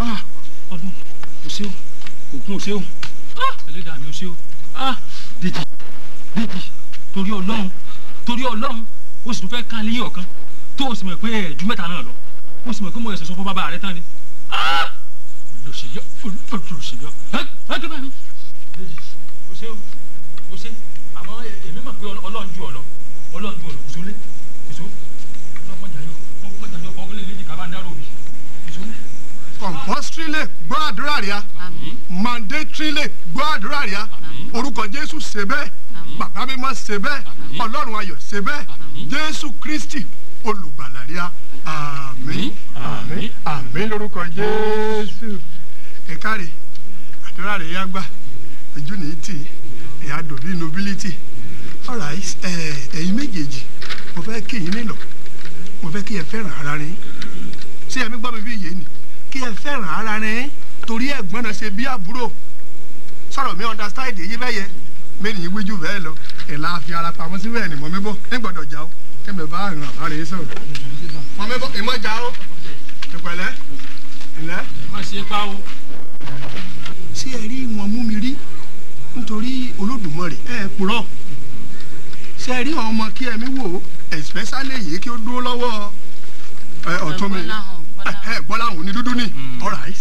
ah ọdún o ṣé o òkun o ṣé o ah ẹlẹ́dàá mi o ṣé o ah dèjì dèjì torí ọlọ́run torí ọlọ́run o sì tún fẹ́ ká léyìn ọ̀kan tó o sì mọ̀ pé ẹ̀jú mẹ́ta náà lọ o sì mọ̀ pé mo ẹ̀sẹ̀ sọ fún bàbá rẹ tán ni ah olùsèyọ olùsèyọ ẹ ẹ tó bá mi dèjì o ṣé o o ṣé àmọ́ èmi mọ̀ pé ọlọ́run ju ọ lọ ọlọ́run ju ọ lọ kò sólé kò só ọlọ́mọdé ayọ̀ ọmọdé ayọ̀ fọwọ́ lé léjì ká bá ń dárò mi kò sólé compulsorily gbọ́ àdúrà rẹ̀ àmín mandatorily gbọ́ àdúrà rẹ̀ Àmín. orúkọ jésù ṣe bẹ́ẹ̀ Àmín. bàbá mímọ́ ṣe bẹ́ẹ̀ Àmín. ọlọ́run ayọ̀ ṣe bẹ́ẹ̀ Àmín. jésù kristi olùgbàlà rẹ̀ àmín àmín àmín lórúkọ jésù ẹ káre àdúrà rẹ̀ yá gbà ojú ní tì ẹ̀yà dòbí nobility alright ẹ̀ ẹ̀yin méjèèjì mo fẹ́ kí yín nílò mo fẹ́ kí ẹ fẹ́ràn ara rẹ̀ ṣé ẹ̀mí gbọ́ mi bí yé ni kí ẹ fẹ́ràn ara rẹ̀ torí ẹ̀gbọ́n náà ṣe bí àbúrò sọ̀rọ̀ mi understand èyí bẹ́ẹ̀ yẹ mẹ́rin yìí wíjú bẹ́ẹ̀ lọ ẹ̀ la fi ara pamọ́ sí bẹ́ẹ̀ ni mọ̀ mi bọ́ ní gbọ́dọ̀ jà ó kẹ́mi bá ràn ara rẹ̀ sọ̀rọ̀ mọ̀ mi bọ́ ìmọ̀ jà ó ìpẹ̀lẹ́ ìlẹ́. má ṣe pa o. ṣé ẹ rí wọn mú mi rí nítorí olódùmarè ẹ purọ́ ṣé ẹ rí àwọn ọmọ kí ẹmí wò especially yìí kí ó dúró lọ́wọ́ ẹ, ọ̀tún mi Bọ́láhàn, Bọ́láhàn. ẹ bọ́lá òun ni dúdú ni Mm. alright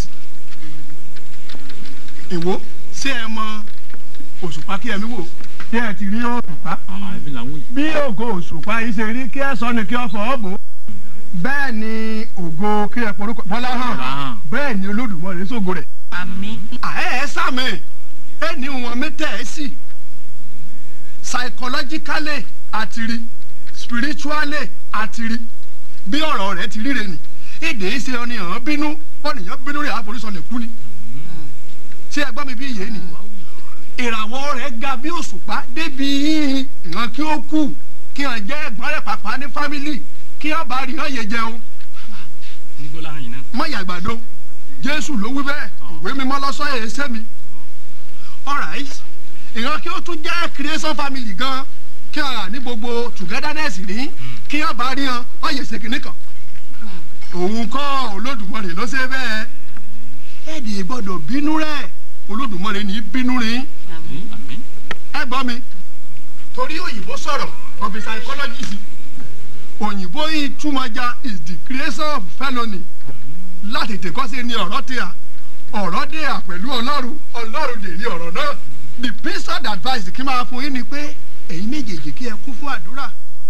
ìwọ ṣé ẹ mọ òṣùpá kí ẹmí wò ṣé ẹ ti rí òṣùpá àbí làwọn yìí. bí ògo òṣùpá yìí ṣe rí kí ẹ sọ ni kí ọ fọwọ́ bò ó bẹ́ẹ̀ ni ògo kí ẹ porúkọ bọ́lá hàn Bọ́láhàn. bẹ́ẹ̀ ni olódùmarè sógo rẹ̀ àmín àẹ́ ẹ sàmì ẹ ní wọn mẹ́tẹ̀ ẹ sì psychologically àtìrí spiritually àtìrí bí ọ̀rọ̀ rẹ̀ ti ríre nì èdè é ṣe ọ̀nì hàn bínú ọ̀nìyàn bínú rẹ̀ àforísọ lè kú ni ṣé ẹ gbọ́ mi bí yé ni ìràwọ̀ rẹ̀ ga bí òṣùpá débi yín ìran kí ó kú kí hàn jẹ́ ẹ̀gbọ́n rẹ̀ pàpà ní fámìlì kí hàn bá rí hàn yé jẹun ní gbọ́dọ̀ hàn yín náà. mọ yàgbàdo jésù ló wí bẹ́ẹ̀ ìwé mímọ́ lọ́sọ́ ẹ̀ ṣẹ́ mi alright ìran kí ó tún jẹ́ creation family gan kí wọ́n rà ní gbogbo togetherness ní kí wọ́n bá rí hàn wọ́n yẹ ṣèkìní kan òun kọ́ olódùmarè ló ṣe bẹ́ẹ̀ ẹ̀ẹ́dì gbọ́dọ̀ bínú rẹ̀ olódùmarè ní bínú rí àmín àmín. ẹ gbọ́ mi torí òyìnbó sọ̀rọ̀ of psychology sí òyìnbó yìí túmọ̀já is the creation of felony láti tèkọ́ sí ni ọ̀rọ̀ tí a ọ̀rọ̀ dé à pẹ̀lú ọlọ́run ọlọ́run dè ní ọ̀rọ̀ náà the best advice kí n máa fún yín ni pé ẹ̀yin méjèèjì kí ẹ kún fún àdúrà.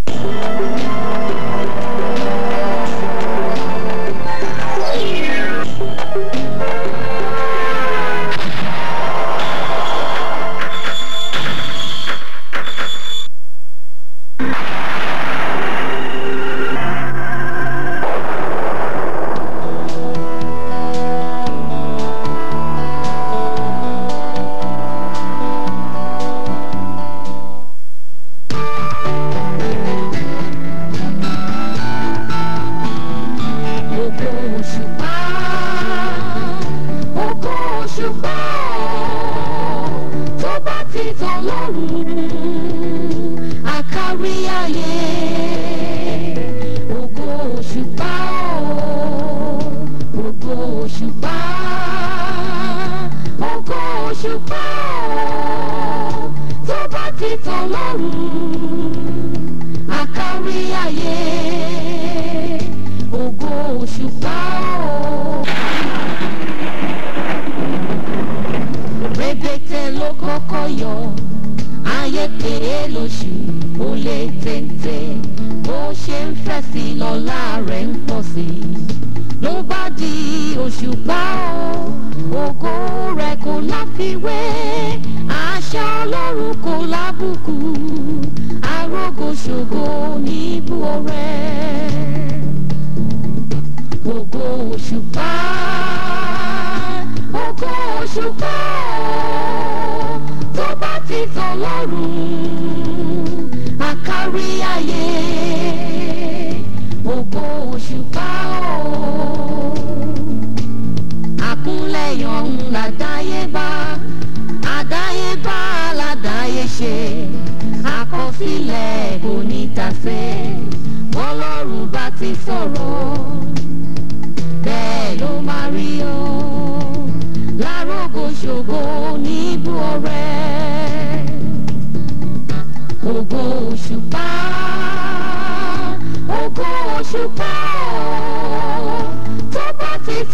Ògo òṣùpá, ògo òṣùpá, tó bá ti tàn lọ́rùn, àkárí ayé. Ògo òṣùpá, ògo òṣùpá, ògo òṣùpá, tó bá ti tàn lọ́rùn, àkárí ayé ògo òṣùpá o. rẹpẹtẹ ló kọ́kọ́ yọ ayé pé lóṣù ó lé téńté bó ṣe ń fẹ́ sí lọ́lá rẹ̀ ń pọ̀ sí i ló bá di òṣùpá o ògo rẹ̀ kò láfiwé àṣà ọlọ́run kò lábùkù arógóṣògo níbú ọrẹ́ ògo òṣùpá ògo òṣùpá tó bá ti tàn lọ́rùn àkárí ayé ògo òṣùpá o àkúnlẹ̀yàn ń làdáyébá àdáyébá làdáyé ṣe àkọsílẹ̀ kò ní tàsé bọ́lọ́run bá ti sọ̀rọ̀ bẹ́ẹ̀ ló máa rí o.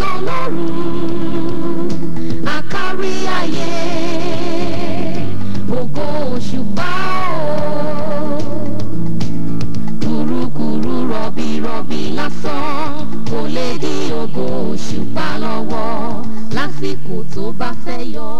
ọlọ́run àkárí ayé ògo òṣùpá o kùrukùru rọ̀bìrọ̀bì lásán kò lè dí ògo òṣùpá lọ́wọ́ lásìkò tó bá fẹ́ yọ.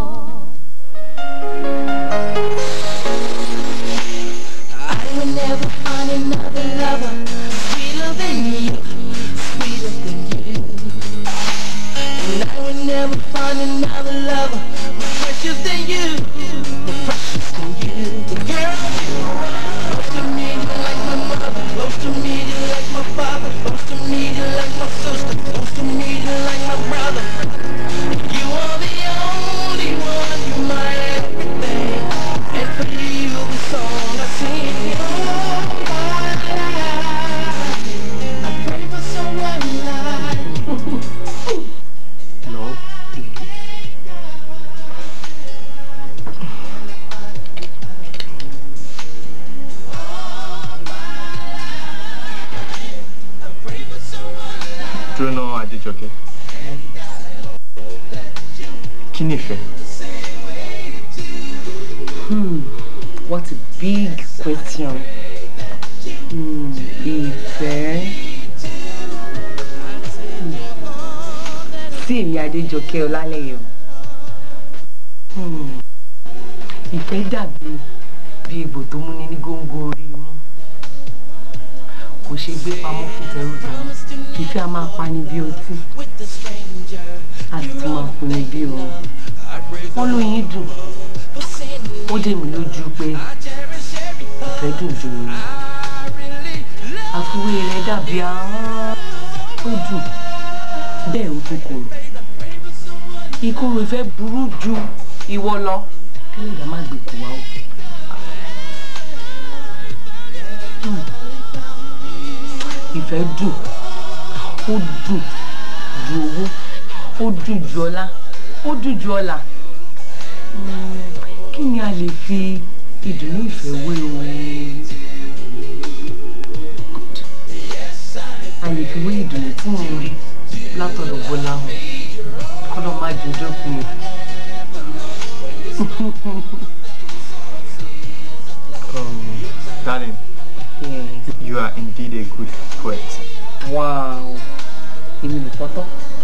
I will never find another lover sweeter than you, sweeter than you. And I will never find another lover more precious than you, more precious than you. Girl, you are close to me you're like my mother, close to me you're like my father, close to me you're like my sister, close to me you're like my brother. You are the only one, you're my everything. And for you, the song I sing all my life. I pray for someone like Love. Dúró náà Adéjọkẹ́. Kí ni ìfẹ́? Hmm, what a big question. Hmm, ìfẹ́. Hmm. Sí èmi Adéjọkẹ́ Ọlálẹ́yẹ o. Hmm. Ìfẹ́ dàbí bí egbò tó múni ní góńgó orí imú. Kò ṣe gbé pamọ́ fún tẹrútọrọ. Ìfẹ́ a máa pani bí ọtí. with the stranger. A sì tún máa pinni bí oorun. I pray for Wọ́n lóyin dùn. for sin. Ó dé mi lójú pé I cherish every ìfẹ́ dùn ju oyin. I really love. àfiwé rẹ̀ dàbí ahọ́n tó dùn bẹ́ẹ̀ ó tún korò ìkorò ìfẹ́ burú ju ìwọ lọ kílẹ̀ ìdá má gbé kú wa o. Hmm. ìfẹ́ dùn ó dùn ju owó ó dùn ju ọlá ó dùn ju ọlà Hmm, kí ni a lè fi ìdùnnú ìfẹ́ wé o a lè fi wé ìdùnnú tí mò ń rí látọ̀dọ̀ bọ́lá hàn kọ́dọ̀ má jù dọ́kun o. Um, darling, Yes. you are indeed a good poet. wow èmi lè fọ́tọ́.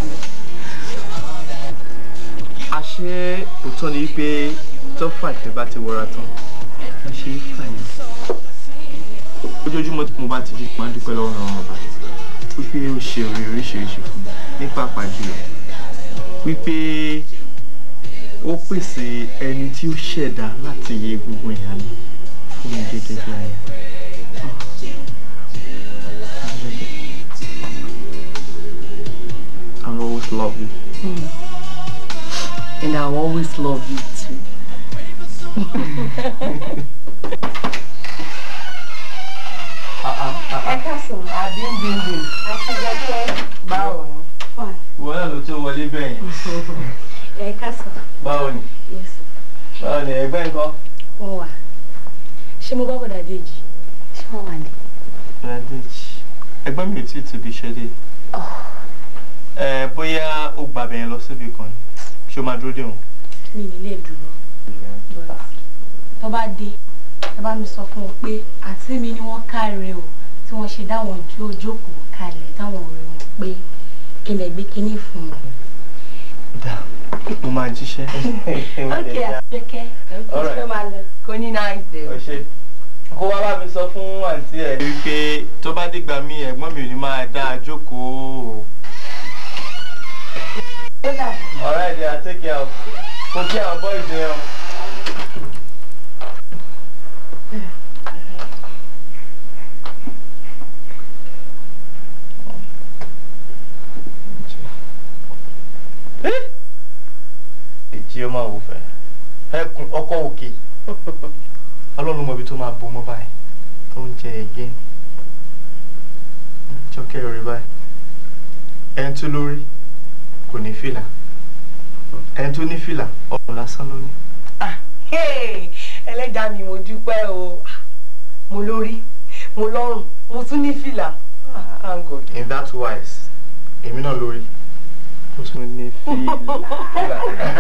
Àṣé òótọ́ ni wípé tọ́fà ìfẹ́ bá ti wọra tán, wọ́n ṣe é fà ní. Ojoojúmọ́ tí mo bá ti jí, máa ń dúpẹ́ lọ́wọ́ ọ̀rọ̀ ọba. Wípé ó ṣe oore oríṣiríṣi fún mi ní pàápàá jùlọ. Wípé ó pèsè ẹni tí ó ṣẹ̀dá láti yẹ gbogbo ìyá mi fún mi gẹ́gẹ́ bí aya. I'll always love you. and I will always love you too. ẹ káàsán àbíndíndín àtijọ́kẹ́ báwo ni. fine Wọ́n náà ló tó wọlé bẹ́ẹ̀ yẹn. ẹ káàsán Báwo ni? yes Báwo ni ẹgbẹ́ nǹkan? wọ́n wà ṣé mo bá bọ̀dà déjì ṣé wọ́n wà ní. Radich. Ẹgbẹ́ mi ò tí ì tóbi ṣẹ́dé. Ẹ bóyá ó gba abẹ́yẹn lọ síbi kan ni. Ṣé o máa dúró dè wọ́n? mi nílé dúró tó bá dé ẹ bá mi sọ fún wọn pé àǹtí mi ni wọ́n káre o tí wọ́n ṣe dáwọn jó jókòó kalẹ̀ táwọn ọ̀rẹ́ wọn pé kí n lè gbé kinní fún wọn. Dà, mo máa jíṣẹ́. ok àtijọ́kẹ́ ẹ̀ ń Alright. fẹ́ máa lọ. kò ní náà ṣe o. Ọ̀ṣẹ́. Kó wá bá mi sọ fún àǹtí ẹ̀. Wípé tó bá dìgbà mí ẹ̀gbọ́n mi ò ní máa dá a jókòó. Alright, yeah, take care of. Kò kí àwọn boys yẹn o. èjì ọmọ àwòfẹ́ ẹkùn ọkọ òkè ọlọ́run mọbi tó máa bo mọ́ báyìí tó ń jẹ ẹgẹ́ jọkẹ́ rí báyìí ẹni tó lórí kò ní fìlà ẹni tó ní fìlà ọrùn lásán ló ní. Ah, hey, ẹlẹ́dàá mi mo dúpẹ́ o Ah, mo lórí mo lọ́rùn mo tún ní fìlà Ah, thank God. in that wise èmi náà lórí mo tún ní fíìlà.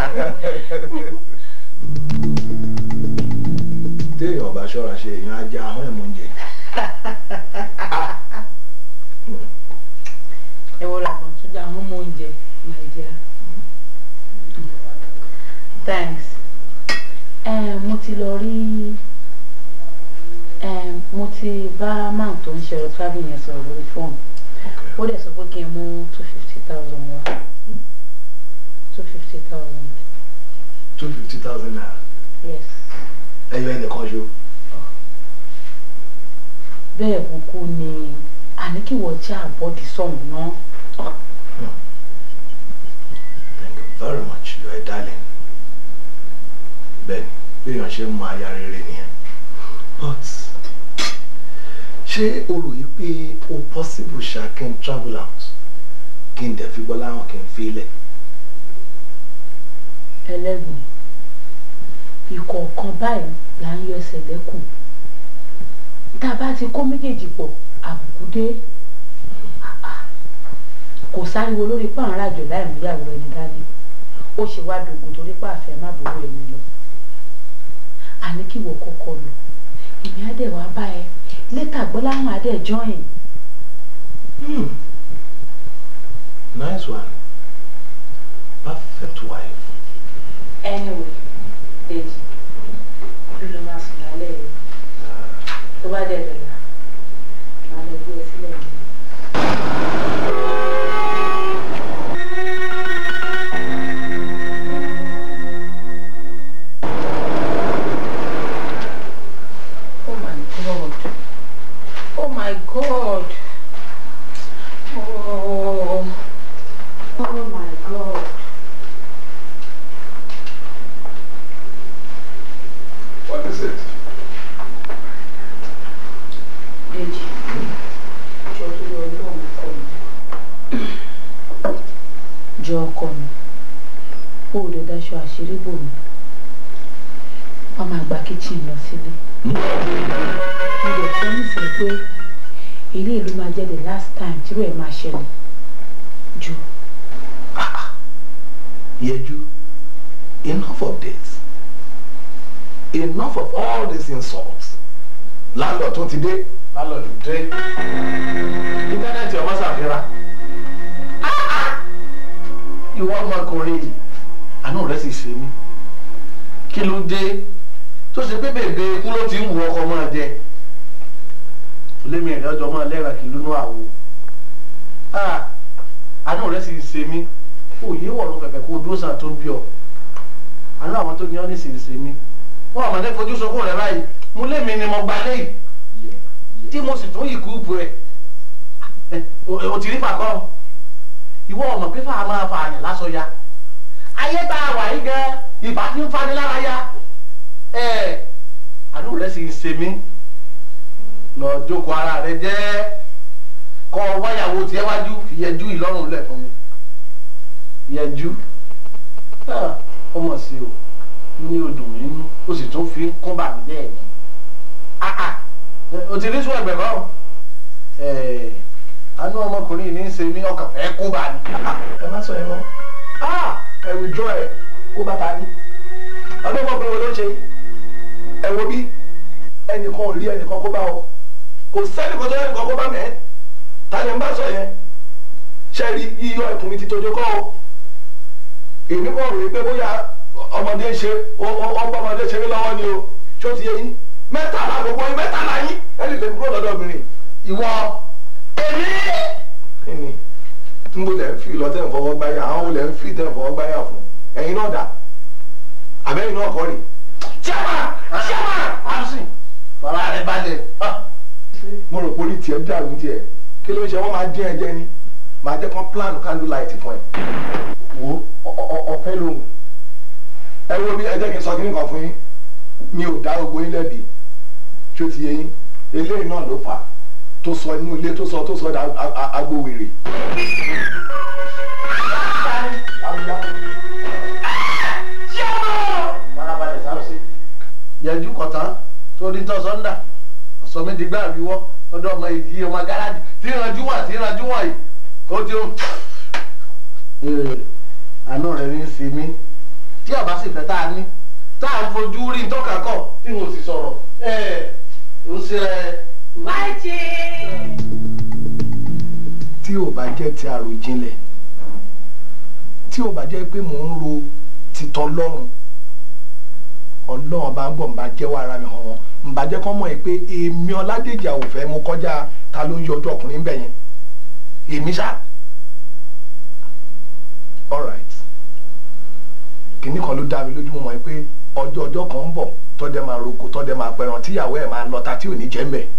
téèyàn bá ṣọ́ra ṣe èèyàn á jẹ ahọ́n ẹ̀ mọ́ oúnjẹ. ẹ wọ́n làbọ̀ tó dá àwọn ọmọ oúnjẹ my dear. thanks. Eh, mo ti lọ rí eh, mo ti bá man tó ń ṣe ọ̀rọ̀ travel yẹn sọ̀rọ̀ lórí fóònù ó dẹ̀ sọ pé kí n mú two fifty thousand wá two fifty thousand two fifty thousand naira yes ẹyọ ẹnìkan ṣo. bẹ́ẹ̀ kúkú ni àní kí wọ́n já àbọ̀dì sọ̀hún náà. thank you very much you are a darling. bẹ́ẹ̀ni bí èèyàn ṣe ń mọ aya rere nìyẹn but ṣé o rò yí pé o possible ṣá kí n travel out kí n dẹ̀ fi gbọ́ láwọn kí n fi ilẹ̀. ẹlẹ́gùn ìkọ̀ọ̀kan báyìí là ń yọ ẹsẹ̀ lẹ́kùn tá a bá ti kó méjèèjì pọ̀ àbùkù dé kò sáriwo lórí páàrọ̀ àjò láì mú ìyàwó ẹni dání ó ṣe wá dogun torí pàfẹ́ má bòrò ẹni lọ àní kí wọ́n kọ́kọ́ lọ èmi á dẹ̀ wá bá ẹ létà gbọ́ láwọn á dẹ̀ jọyìn Hmm. nice one perfect wife. anyway dèjì bí ló máa sùn lálẹ́ yìí tó bá dẹ̀ dọ̀la màá lọ gbé ẹ sílẹ̀ yìí. Oh my God. Oh my God. Oh. Oh my God. what is it. Dèjì. Jọ tó lọ lóun kọ mi. Jọ ọkọ mi. O ò lè daṣọ àṣírí bò mí. Wọ́n máa gba kíchìn lọ sílé. Mo lè fẹ́ nísìnyí pé ilé ìlú máa jẹ́ the last time tí rẹ̀ máa ṣẹlẹ̀. Jọ. Yeju, enough of this. Enough of all these insults. Landlord tún ti dé. Landlord dé. Íńtánẹ́ẹ̀tì ọmọ ṣàfihàn. Ìwọ ọmọkùnrin yìí, àánú rẹ̀ sì ṣe mí. Kí ló dé? Tó ṣe pé bèbè ikú ló ti ń wù ọkọ máa jẹ. Lémi ẹ̀rẹ́ ọjọ́ máa lẹ́ra kì lónú àwo. Ah, Àánú rẹ̀ sì ṣe mí òye wọ̀rọ̀ kẹ̀kẹ́ kó dúró sàn tó ń bí ọ àánú àwọn tó ní ọ́ nísinsìnyí mi wọn àmọ́ ní fojú sunkún rẹ báyìí mo lé mi ni mo gba léyìí tí mo sì tún ìkú bu ẹ o ti rí fàkọ́ ìwọ ọmọ pé fàá máa fa àyàn lásọ ya ayé tá a wà yí gan ìbá tí ń fani lára ya ẹ àánú rẹ sì ń ṣe mí lọ jókòó ara rẹ jẹ́ kọ́ wáyàwó tiẹ̀ wájú fìyẹjú ìlọ́rùn lẹ̀ fún mi yẹjú ó mọ̀ sí o ní odùn mi nú ó sì tún fi ń kún bàmí bẹ́ẹ̀ ni o ti rí sún ẹgbẹ́ kan àánú ọmọkùnrin yìí ní í ṣe mí ọkàn fẹ́ kó bá ní. ẹ má sọ yẹn mọ́ ẹ withdraw ẹ kó bá ta ní. ọdún ọmọkùnrin wo ló ń ṣe ẹ wo bí ẹnìkan ò rí ẹnìkan kó bá ọ kò sẹ́nìkan tó ẹnìkan kó bá mẹ́ ta ni n bá sọ yẹn ṣe rí yíyọ ẹkùn mi ti tójú kọ́ ọ èmi kọ́ rò pé bóyá ọmọdé ṣe ọgbọ́n ọmọdé ṣeré lọ́wọ́ ni o ṣó ti yé yín mẹ́tàlá gbogbo yín mẹ́tàlá yín ẹni lè kúrò lọ́dọ̀ obìnrin ìwọ èmi. kíni n bó lẹ́ ń fi lọ tẹ́ ń fọwọ́ gbáyà àwọn olè ń fi tẹ́ ń fọwọ́ gbáyà fún ẹ̀yin náà dà àbẹ́yìn náà kọ́ rè. ṣẹ́wà ṣẹ́wà àṣì fara rẹ balẹ̀. mo rò pé orí tiẹ̀ dàrú tiẹ̀ kí ló ń ṣe wọ́n máa dín ẹ̀jẹ̀ ni máa jẹ́ kán plan candle light fún ẹ. wo ọ̀fẹ́ lòun ẹ wo bí ẹ jẹ́ kí n sọ kíní kan fún yín mi ò dá gbogbo yín lẹ́bi tí ó ti yé yín eléyìí náà ló fà á tó sọ inú ilé tó sọ tó sọ dá agbóhùnrè. yẹjú kọ̀tán sórí tó sọ́ńdà ọ̀sọ́ mi di gbá àríwọ́ ọdọ ọmọ ìdí ọmọ gáràjì tí ìrànjú wà tí ìrànjú wà yìí ó ti ń àánú rẹ̀ ní í sí mi tí ọba sì fẹ́ tá a ní tá a fojú rí tọ́ka kọ̀ tí mo sì sọ̀rọ̀ ẹ̀ ń ṣe ẹ. máìjì. tí ò bá jẹ́ ti àròjinlẹ̀ tí ò bá jẹ́ pé mò ń ro títọ́ lọ́rùn ọlọ́run bá ń bọ̀ ń bá jẹ́wọ́ ara mi hàn wọ́n ń bá jẹ́ kọ́ mọ̀ ẹ́ pé èmi ọládèjì àwòfẹ́ mo kọjá ta ló ń yọ ọjọ́ ọkùnrin bẹ̀ yẹn èmi ṣá alright kìnnì kan ló dá mi lójú mo mọ̀ ẹ́ pé ọjọ́ ọjọ́ kan ń bọ̀ tọ́dẹ máa roko tọ́dẹ máa pẹran tíyàwó ẹ̀ máa lọ́ta tí ò ní jẹ́ ń bẹ̀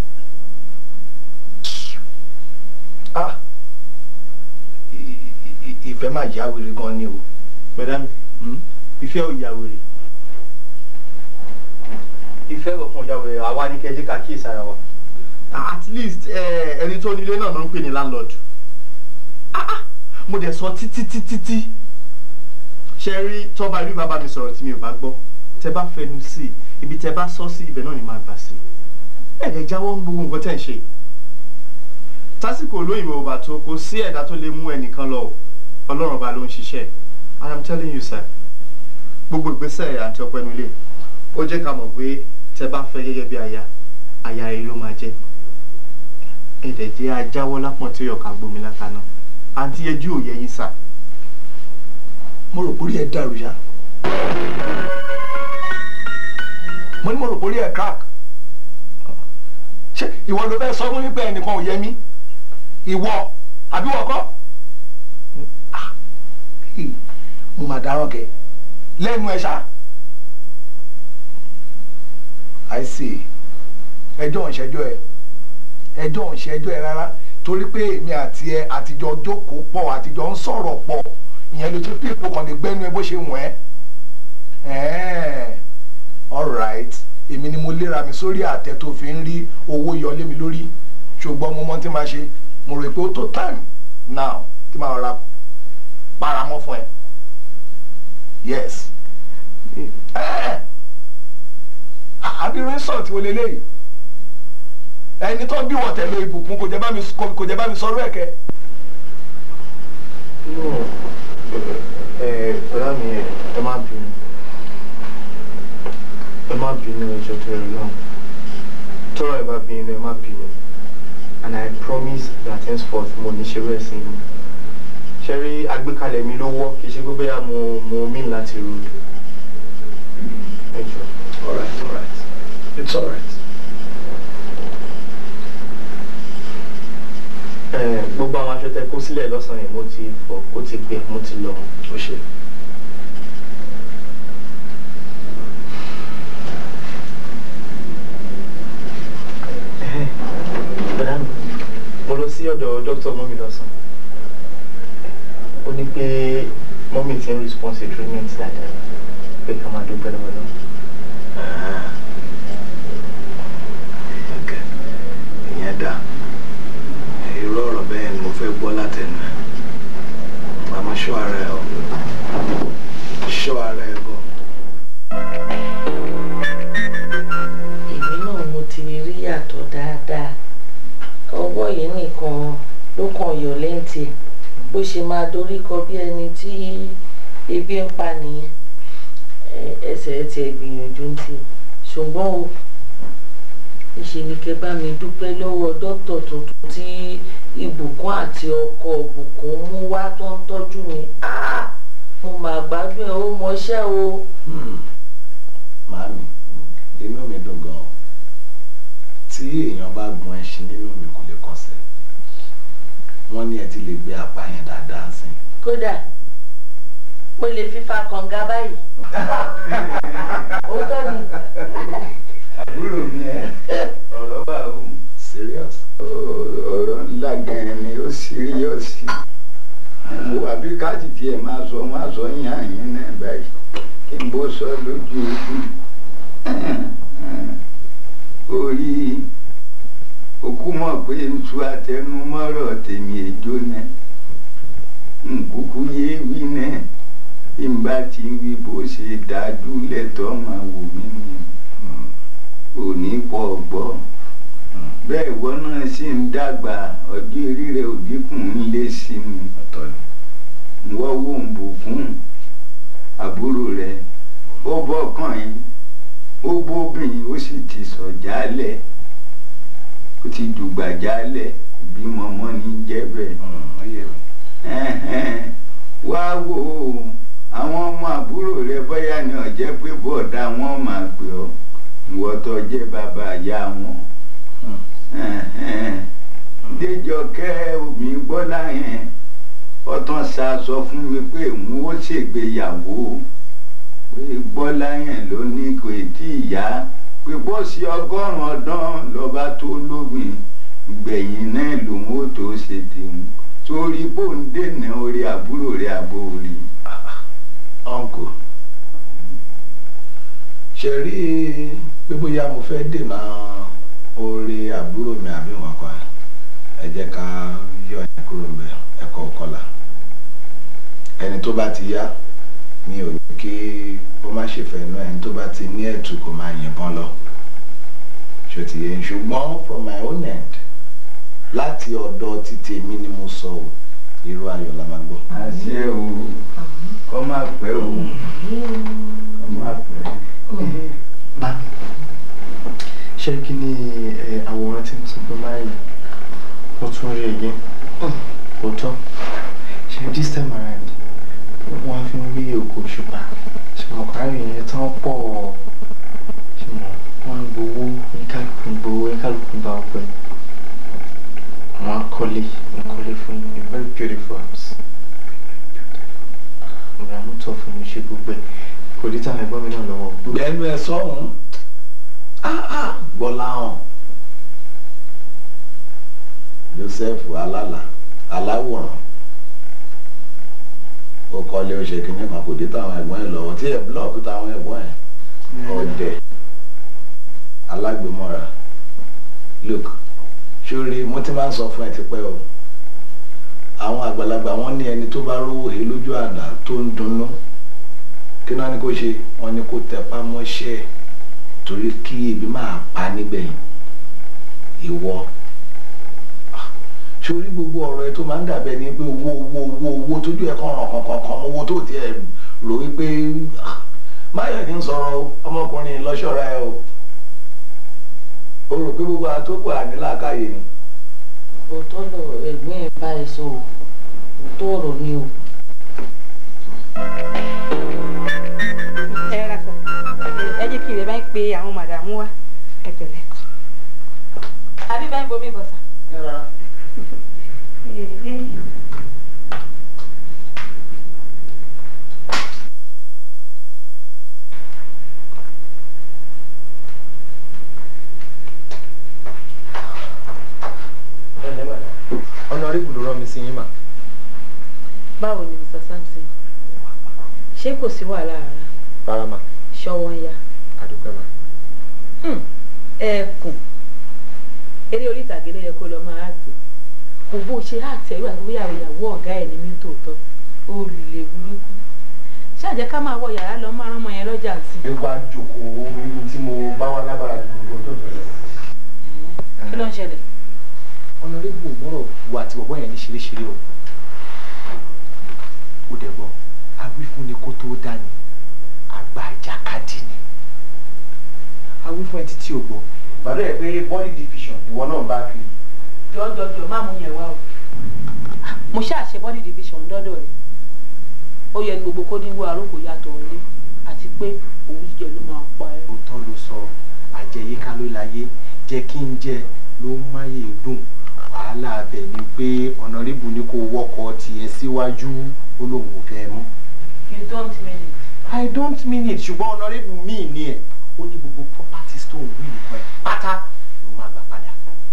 ah i- i- i- ìfẹ́ máa yá wèrè gan ni o. madam ìfẹ́ ò yà wèrè ìfẹ́ ọ̀kan ò yà wèrè àwa ní kẹ́jẹ́ ká kíyèsí ara wa. at least eh, ẹni tó nílé náà ló ń pè ní landlord Ah, ah, mo dẹ̀ sọ títí títí tí ṣe rí tọ́ba ìlú bàbá mi sọ̀rọ̀ tí mi ò bá gbọ́ tẹ bá fẹnu sí i ibi tẹ bá sọ sí ibẹ̀ náà ni máa gbà sí ẹ̀ lè jáwọ́ ń gbogbo nǹkan tẹ̀ ń ṣe tásìkò olóyìnbó ọba tó kò sí ẹ̀dá tó lè mú ẹnìkan lọ o. ọlọ́run ọba ló ń ṣiṣẹ́ i am telling you sir gbogbo ìgbésẹ̀ àti ọpẹnu ilé ó jẹ́ ká mọ̀ pé tẹ bá fẹ́ gẹ́gẹ́ bí aya aya rẹ̀ ló máa jẹ́ ẹ̀dẹ̀ jẹ́ ajáwọ́ lápọ̀n tí ọ̀ka gbomi látàná àǹtí ẹjú òye yín sà mo rò pórí ẹ dàrú ya mo ní mo rò pórí ẹ crack ṣé ìwọ ló fẹ́ sọ fún mi pé ẹnìkan ò yẹ mí ìwọ àbí wọ́n kọ́ Ah, hey, mo mà dáràn kẹ lẹ́nu ẹ̀ ṣá I see ẹjọ́ ìṣẹ́jọ́ ẹ ẹjọ́ ìṣẹ́jọ́ ẹ rárá torí pé èmi àti ẹ àtijọ́ jókòó pọ̀ àtijọ́ ń sọ̀rọ̀ pọ̀ ìyẹn ló ti pé ipò kan lè gbẹ́nu ẹ bó ṣe wọ̀n ẹ́ ẹ̀ẹ́n alright èmi ni mo léra mi sórí àtẹ tó fi ń rí owó yọ lé mi lórí ṣùgbọ́n mo mọ tí máa ṣe mo rò pé ó tó time now tí màá rọra paramọ́ fún ẹ yes ẹ̀ẹ́ àbírú insult wo leléyìí ẹni tó bí wọ́n tẹ̀lé ìbùkún kò jẹ́ bá mi kò jẹ́ bá mi sọ̀rọ̀ ẹ̀kẹ́. no ẹ ọ̀rá mi ẹ ẹ má bínú ẹ má bínú ẹjọ́ tó rẹ náà tọ́rọ̀ ẹ bá bínú ẹ má bínú and i promise that henceforth mo ní ṣerú ẹ̀ sí mi ṣe rí àgbékalẹ̀ mi ló wọ́ kì í ṣe pé bóyá mo mo mean láti rú ẹjọ́. alright alright it's alright. ẹ gbogbo àwọn aṣọ tẹ kó sílẹ̀ lọ́sàn-án yẹn mo ti fọ̀ ó ti gbẹ mo ti lọ. ó ṣe. bẹ́ẹ̀ mi mo lọ sí ọ̀dọ̀ dókítà mọ́mí lọ́sàn ó ní pé mọ́mí ti ń response to treatment dáadáa pé ká máa dúpẹ́ lọ́wọ́ lọ. Okay. ìyẹn dá irú ọ̀rọ̀ bẹ́ẹ̀ ni mo fẹ́ gbọ́ látẹnu ẹ̀ màmá ṣọ́ ara ẹ̀ o ṣọ́ ara ẹ̀ gan. èmi náà mo ti rí yàtọ̀ dáadáa ọwọ́ yìí nìkan ló kàn yọ lẹ́ǹtì ẹ̀ bó ṣe máa dorí kọ bí ẹni tí ebi ń pa nìyẹn Ẹ- ẹsẹ̀ ẹ̀ tiẹ̀ gbìyànjú ń tiẹ̀ ṣùgbọ́n o níṣe ni kẹ́ bá mi dúpẹ́ lọ́wọ́ dókítà tuntun tí ìbùkún àti ọkọ ìbùkún mú wá tó ń tọ́jú mi Ah! mo mà gbádùn ẹ̀ ó mọṣẹ́ o. màámi inú mi dùn gan-an tí èèyàn bá gun ẹṣin nínú mi kò lè kọsẹ̀ wọ́n ní ẹ ti lè gbé apá yẹn dáadáa sí i. kódà mo lè fífa kànga báyìí. òótọ́ ni àbúrò mi ẹ ọ̀rọ̀ wà ó serious. ọ̀rọ̀ ńlá gan-an ni ó síríọ̀sì wo àbí káàtì tiẹ̀ máa sọ máa sọ yín àyín náà báyìí kí n bó sọ lójú ojú orí òkú mọ̀ pé n tu àtẹnumọ́rọ̀ tèmi èjó náà nkúkú yé wí náà bí n bá ti wí bó ṣe dájú lẹ́tọ́ máa wò mí nù òní pọ̀ gbọ́ bẹ́ẹ̀ ìwọ náà sì ń dàgbà ọjọ́ orí rẹ̀ ò dínkù ń lé sí mi ọ̀tọ̀ ni wọ́n wò ń bùkún àbúrò rẹ̀ ó bọ́kàn yín ó bóbìnrin ó sì ti sọ̀ jálẹ̀ ó ti dùgbà jálẹ̀ bímọ mọ́ ní jẹ́ bẹ́ẹ̀. Ẹ̀hẹ̀n, wá wò ó àwọn ọmọ àbúrò rẹ bóyá ni ọ̀jẹ́ pé bọ̀dá wọn máa pè ọ́ ìwọ tó jẹ́ bàbá ìyá wọn. Ẹ̀hẹ̀n, Déjọkẹ́ omi gbọ́lá yẹn ọtán sá sọ fún mi pé òun ó ṣègbéyàwó pé gbọ́lá yẹn ló ní kò tí ì yá pé bọ́ọ̀sì ọgọ́rùn-ún ọdún lọ́ba tó lóbìn gbẹ̀yìn náà lòun ó tó ṣe tèun torí bó ń dènà orí àbúrò rẹ̀ àbò rí. ọ̀nkò ṣe rí pé bóyá mo fẹ́ dènà orí àbúrò mi àbí wọn kan ẹ jẹ́ ká yọ ẹ̀ kúrò ńbẹ̀ ẹ̀kọ́ kọlà ẹni tó bá ti yá mi ò ní kí ó má ṣèfẹ́ inú ẹni tó bá ti ní ẹ̀tù kó máa yìnbọn lọ ṣó ti yẹ ṣùgbọ́n from my own end láti ọ̀dọ̀ ti tèmi ni mo sọ ọ́ irú ayọ̀ la máa gbọ́. àṣẹ o kọ́ máa pẹ́ o kọ́ máa pẹ́. bá ṣé kí ni ẹ, àwòrán tí mo sọ pé máa rí mo tún rí ẹgẹ òótọ́ ṣe this time around wọ́n á fi ń rí òkú òṣùpá ṣe mọ̀ kárí yẹn tán pọ̀ ṣe mọ̀ wọ́n ń gbowó oníkálukú ń gbowó oníkálukú ń bá ọpẹ́ wọ́n á kọ́lé ń kọ́lé fún a very beautiful house ìgbà mú tọ́ fún mi ṣe gbogbo ẹ̀ kò dé táwọn ẹ̀gbọ́n mi náà lọ́wọ́. gbẹnu ẹ sọhùn gbọlá hàn Joseph alala aláwòrán ó kọ́lé ó ṣe kínní kan kò dé táwọn ẹ̀gbọ́n ẹ̀ lọ́wọ́ tí ẹ̀ búlọ̀kù táwọn ẹ̀gbọ́n ẹ̀ ọ̀dẹ̀ alágbèmọ́ra look sórí mo ti máa ń sọ fún ẹ tipẹ́ o àwọn àgbàlagbà wọn ní ẹni tó bá rówó he lójú àná tó ń dunnú kí náà ni kò ṣe wọn ni kò tẹpá mọ́ṣẹ́ ẹ̀ torí kí ebi máa pa nígbẹ̀yìn ìwọ Ah, sórí gbogbo ọ̀rọ̀ ẹ tó máa ń dàbẹ̀ ni pé owó owó owó owó tójú ẹ kàn ràn kankan kan owó tó tiẹ̀ rò wípé ah, máyọ̀ kí n sọ̀rọ̀ ọmọkùnrin lọ́ṣọ́ra ẹ o o rò pé gbogbo àtòkù àníláàkáyè ni. òótọ́ lọ ẹ̀gbọ́n ẹ̀ bá ẹ sọ o òótọ́ ọ̀rọ̀ ni o. ẹ ra sọ ẹ jẹ́ kí ilẹ̀ bá ń pe àwọn màdàmú wa ẹ pẹ̀lẹ́ àbí bá ń bomi bọ̀ sà. ọ̀nàrẹ́bù ló rán mi sí yín mà. báwo ni mr samson ṣé kò sí wàhálà rárá rárá mà ṣọwọ́ ń ya àdúpẹ́ mà. ẹkùn eré orí ìtàgé ló yẹ kó lọ máa àtẹ kò bó ṣe àtẹ ìwà tó yàwó ìyàwó ọ̀gá ẹ̀ ní mí tòótọ́ ó lè burúkú ṣáàjẹ́ ká máa wọ yàrá lọ máa rán ọmọ yẹn lọ́jà sí bí wàá jókòó ibi tí mo bá wà lábàrá ju gbogbo tó tó lọ. kí ló ń ṣẹlẹ̀ ọ̀nàrẹ́bù mọ́rọ̀ wo àti bọ̀bọ́ yẹn ní ṣeréṣeré o. ó dẹ̀ gbọ́ awífúnni kó tó dání àgbà ìjàkadì ni. awífún ẹ títí ò gbọ́ ìbàdàn ẹ̀ pé body division ìwọ náà bá fi. jọjọjọ má mú yẹn wá o mo ṣàṣe body division dọ́dọ̀ rẹ̀ ó yẹ ní gbogbo kó ní wo àrókò yàtọ̀ ọ̀lẹ́ àti pé òun jíjẹ ló máa pa ẹ́. òótọ́ ló sọ àjẹyíká ló láyé jẹ́ kí n jẹ ló ń máyè dùn wàhálà abẹ ni pé ọ̀nàrẹ́bù ni kò wọ́kọ̀ tiẹ̀ síwájú ó lóun ò fẹ́ mọ́. you don't mean it. I don't mean it ṣùgbọ́n ọ̀nàrẹ́bù míì ni ẹ̀ ó ní gbogbo properties tó ń wí nìkan ẹ̀ pátá ló máa gbà padà.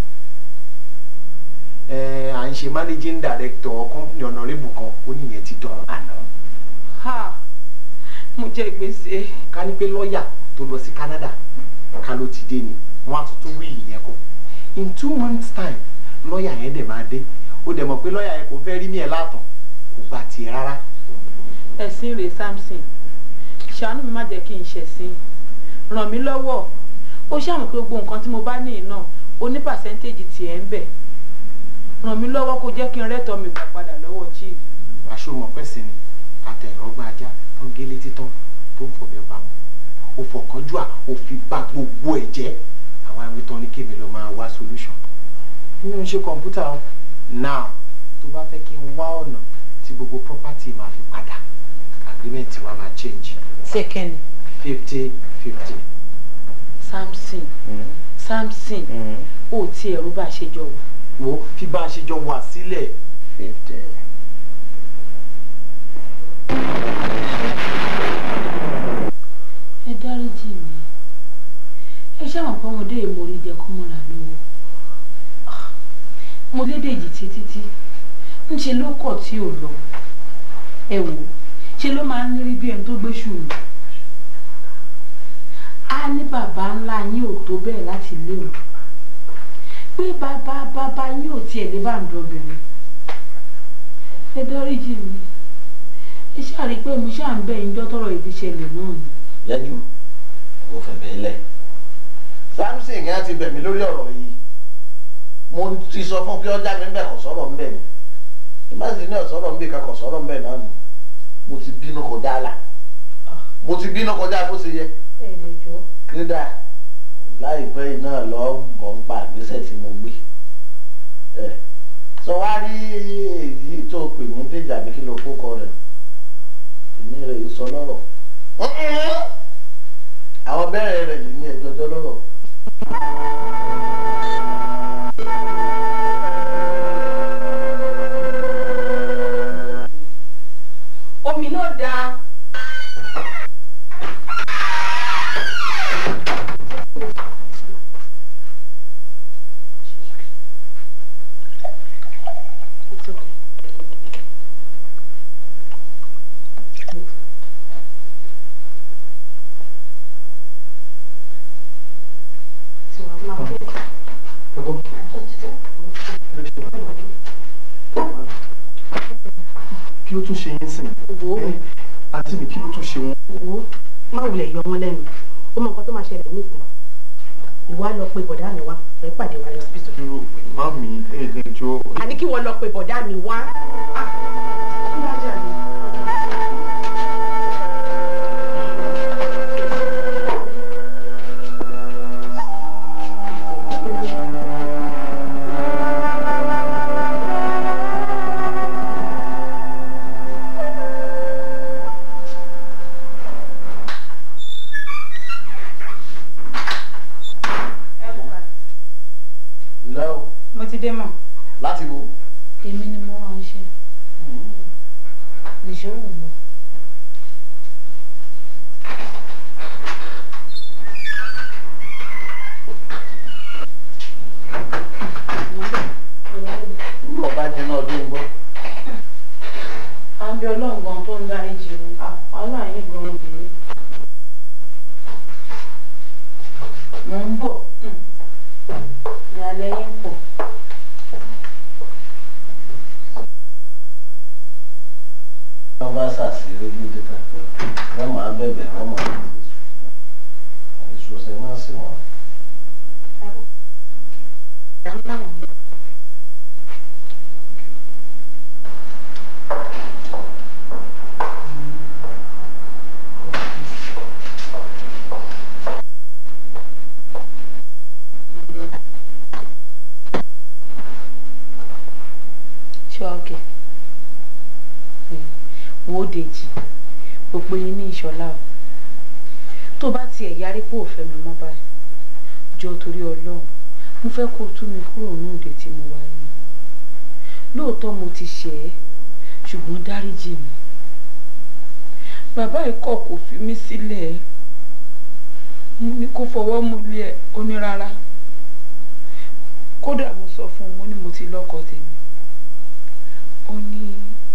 ẹ à ń ṣe managing director company ọ̀nàrẹ́bù kan ó níyẹn ti dọ̀rọ̀ àná. ha mo jẹ gbèsè. ká ní pé lọ́ọ̀yà tó lọ sí Canada ká ló ti dé ni wọ́n á tuntun wí ìyẹn kọ́ in two months time lọ́ọ̀yà yẹn dẹ̀ máa dé ó dẹ̀ mọ̀ pé lọ́ọ̀yà yẹn kò fẹ́ rí ní ẹ̀ látàn kò gba tiẹ̀ rárá. ẹ̀sìn rèé samson ṣàánú mi má jẹ́ kí n ṣẹ̀sìn ràn mí lọ́wọ́ ó ṣàmù pé gbogbo nǹkan tí mo bá ní iná ó ní pàṣẹ́ntéèjì tiẹ̀ ń bẹ̀ ràn mí lọ́wọ́ kó jẹ́ kí n rẹ́tọ̀ mi gbà padà lọ́wọ́ chief. àṣomọ̀ pẹ̀sìn ni àtẹ̀rọ̀gbọ́n ajá tó gé létí tán tó ń fọ̀bẹ pa wọn ó fọ̀kánjú à ó fi bà gbogbo ẹ̀ jẹ́ àwa ìwé tán ní kébì lọ máa wá solution mi ò ń ṣe kọ̀ǹpútà o now tó bá fẹ́ kí n wá ọ̀nà tí gbogbo property máa fi padà agreement wa máa change second fifty fifty. samson samson ó ti ẹ̀rú bá a ṣe jọ wà. wo fi bá a ṣe jọ wà sílẹ̀ fifty. ẹ dáríjì mi ẹ ṣáwọn pé ọmọdé yìí mo rí jẹ kó mọ́ra lówó mo lédèjì títí ń ṣe ló kọ̀ tí ò lọ ẹ wò ṣe ló máa ń rí bí ẹni tó gbé ṣùrù á ní bàbá ńlá yín ò tó bẹ́ẹ̀ láti lé o pé bàbá bàbá yín ò tiẹ̀ lé bàǹdọ̀bìnrin ẹ dáríjì mi ẹ ṣáà rí i pé mo ṣáà ń bẹ̀ yín jọ́tọ̀rọ̀ ìbí ṣẹlẹ̀ náà ni. yájú mo fẹ̀bẹ̀ lẹ̀. samson yẹn ti bẹ̀ mí lórí ọ̀rọ̀ yìí mo ti sọ fún kí ọjà mi ń bẹ̀ kọ̀ sọ̀rọ̀ ń bẹ̀ ni ìbáṣe ní ọ̀sọ̀rọ̀ ń bẹ̀ ká kọ̀ sọ̀rọ̀ ń bẹ̀ náà ni mo ti bínú kọjá là mo ti bínú kọjá bó ṣe yẹ ẹ̀ẹ́dẹ̀jọ́ kíndà láìpẹ́ yìí náà lọ bọ̀ ń pa àgbésẹ̀ tí mo gbé ẹ̀ sọ wá rí èyí tó pè ní déjà bí kí ló kó kọ rẹ̀ èmi rẹ̀ yìí sọ lọ́rọ̀ àwọn bẹ́ẹ̀rẹ̀ rẹ̀ yìí ní ẹjọ́jọ́ lọ́rọ̀. omi náà dáa. kí ló tún ṣe yín sìn wo àǹtí mi kí ló tún ṣe wọn. wo má wulẹ̀ yọ wọn lẹ́nu ó mọ nǹkan tó máa ṣẹlẹ̀ nísìn ìwà lọ pe bọ̀dá mi wá ẹ pàdé wa lọ́sibítù. dúró mami ẹ̀ẹ́dẹ̀jọ́ àní kí wọ́n lọ pe bọ̀dá mi wá. ǹlẹ́ o mo ti dé mọ̀ láti bo èmi ni mo ránṣẹ́ nìṣó wù mọ́. nígbà ọba jiná ọdún gbọ́. à ń bí ọlọ́run gan tó ń dárí jì mí wàhálà yín gan obìnrin. mò ń bọ̀ ní alẹ́ yín pọ̀. wọ́n bá ṣàṣírí ojú títà wọ́n máa bẹ̀bẹ̀ wọ́n máa ìṣòṣe máa sí wọn. ṣé ọkẹ wo dèjì gbogbo yín ní ìṣọlá o tó bá tiẹ̀ yarí pé ò fẹ́ mi mọ́ báyìí jọ torí ọlọ́run mo fẹ́ kó o tú mi kúrò ní òde tí mo wà yìí lóòótọ́ mo ti ṣẹ̀ ẹ́ ṣùgbọ́n dáríjì mi bàbá ikọ̀ kò fi mí sílẹ̀ mo ní kó fọwọ́ mu lé ẹ ó ní rárá kódà mo sọ fún un mo ní mo ti lọ́kọ tèmi ó ní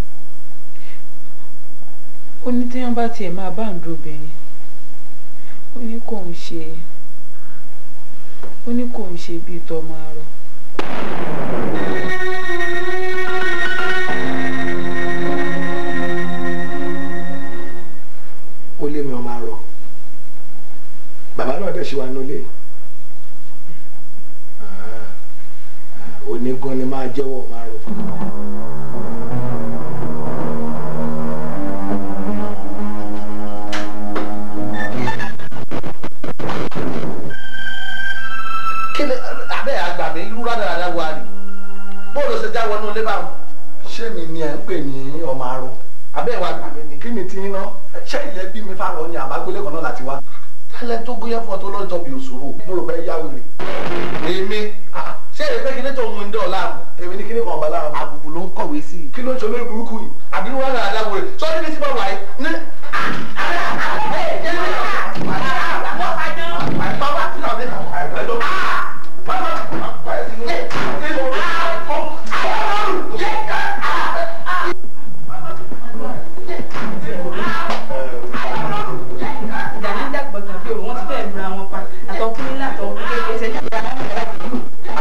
ó ní tí wọ́n bá tiẹ̀ máa bá ń dobìnrin ó ní kò ń ṣe ó ní kò ń ṣe bíi tọmọ arọ. ó lé mi ọmọ àrọ bàbá náà dẹ̀ ṣe wà nílé onígun ni máa jẹ́wọ́ ọmọ àrọ fún mi. ṣé ilẹ̀ bí mi fáwọn ni àbágbélé kan náà láti wá tẹ́lẹ̀ tó gúnyẹ́ fún ọ tó lọ́jọ́ bí òṣòro mo rò pé yá wèrè èmi ah, ṣé èrè pé kíní tó ń mú ní dọ̀ọ̀la èmi ní kíní kan ọ̀bà lára àbùkù ló ń kọ̀wé sí i kí ló ń ṣe olórí burúkú yìí àbí wọn náà dáwọ rẹ sọ níbi tí bàbá yìí ní. ìdájí dàgbà tàbí òun wọn ti fẹ́ẹ̀ lura wọn pa àtọkùnrin látọkùnrin kékeré ṣe ní ìyá wọn yàrá ìlú.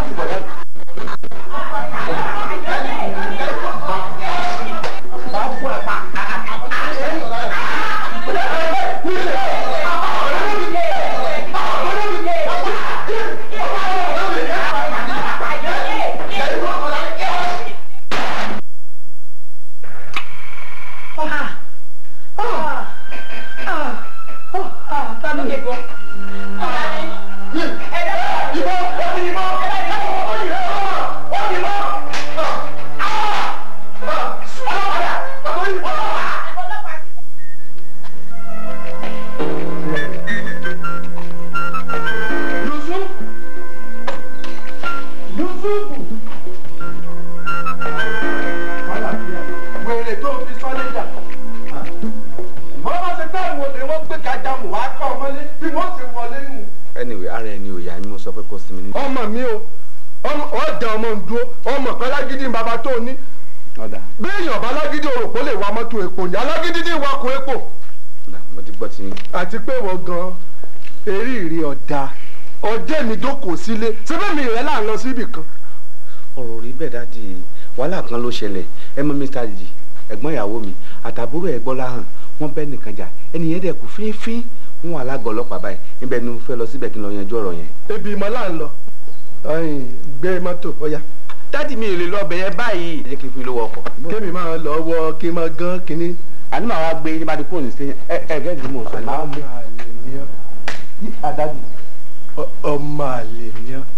wèrè tó fi sọ́lẹ́jà bọ́lá bá ṣe pé àwọn olè wọ́n gbé kájà mù wá kọ́ ọmọlé bí wọ́n ti wọlé nù. anyway ara ẹni ò yá ni mo sọ pé kó sinmi ní. ọmọ mi o ọjà ọmọ ń dúró ọmọ pẹ́ lágídí ń bàbá tó ní ọ̀dà bí èèyàn bá lágídí òròpó lè wa mọ́tò epo ní alágídí ní ìwakùn epo ọ̀dà mo ti gbọ́ ti yín. àti pé wọ́n gan eré ìrì ọ̀dà ọjẹ́ mi jókòó sílé síbẹ̀ mi rẹ̀ là ń lọ síbì kan. ọ̀rọ̀ rí bẹ́ẹ̀ dáàdi wàhálà kan ló ṣẹlẹ̀ ẹ mọ mr jì ẹ̀gbọ́n ìyàwó mi àtàbúrò ẹ̀gbọ́n láhàn wọ́n bẹ́ nìkan jà ẹnìyẹn dẹ̀ kú fínfín wọn wà lágọ̀ọ́ ọlọ́pàá báyìí níbẹ̀ ni mo fẹ́ lọ síbẹ̀ kí n lọ yanjú ọ̀rọ̀ yẹn. ebi ìmọ̀ là ń lọ gbé mọ́tò ọ̀yà dáàdi mi ò lè lọ ọbẹ̀ yẹn báyìí. ẹ jẹ́ kí n fi lówó ọkọ̀. kémi máa lọ wọ kí n máa gán kínní. àní màá wá gbé nígbà tí kò ní sí ẹ ẹ gẹ́gẹ́ bí mo sọ máa ọmọ gbé. àlè ni ọ́ yí àdájì ọmọ àlè ni ọ́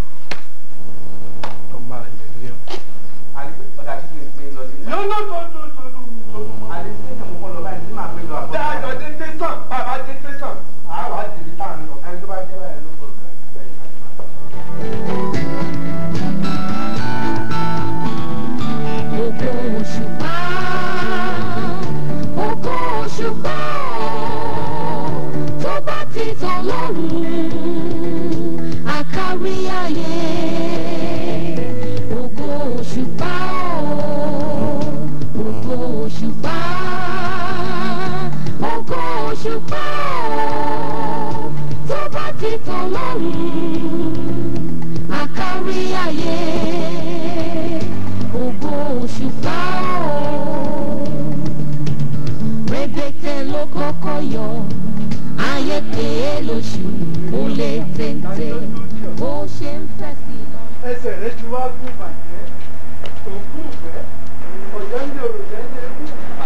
ọmọ àlè ni ọ́. No, no, no, no, no, no. Dájọ́ dé tẹ̀sán, bàbá dé tẹ̀sán, àá wà á dìbí tá à ń lọ. Ẹni tó bá jẹ́ báyìí ló kọ̀ Ògo òṣùpá, ògo òṣùpá, tó bá ti tàn lọ́rùn, àkárí ayé. Ògo òṣùpá, ògo òṣùpá, ògo òṣùpá, tó bá ti tàn lọ́rùn, àkárí ayé ògo òṣùpá o. Rẹ̀bẹ̀tẹ̀ ló kọ́kọ́ yọ, ayé pé lóṣù ó lé téńté, bó ṣe ń fẹ́ sí lọ. ẹsẹ̀ rẹ ti wá gún bàjẹ́ òkú ìfẹ́ ọ̀jọ́ ń lé òròjẹ́ ń lé kú.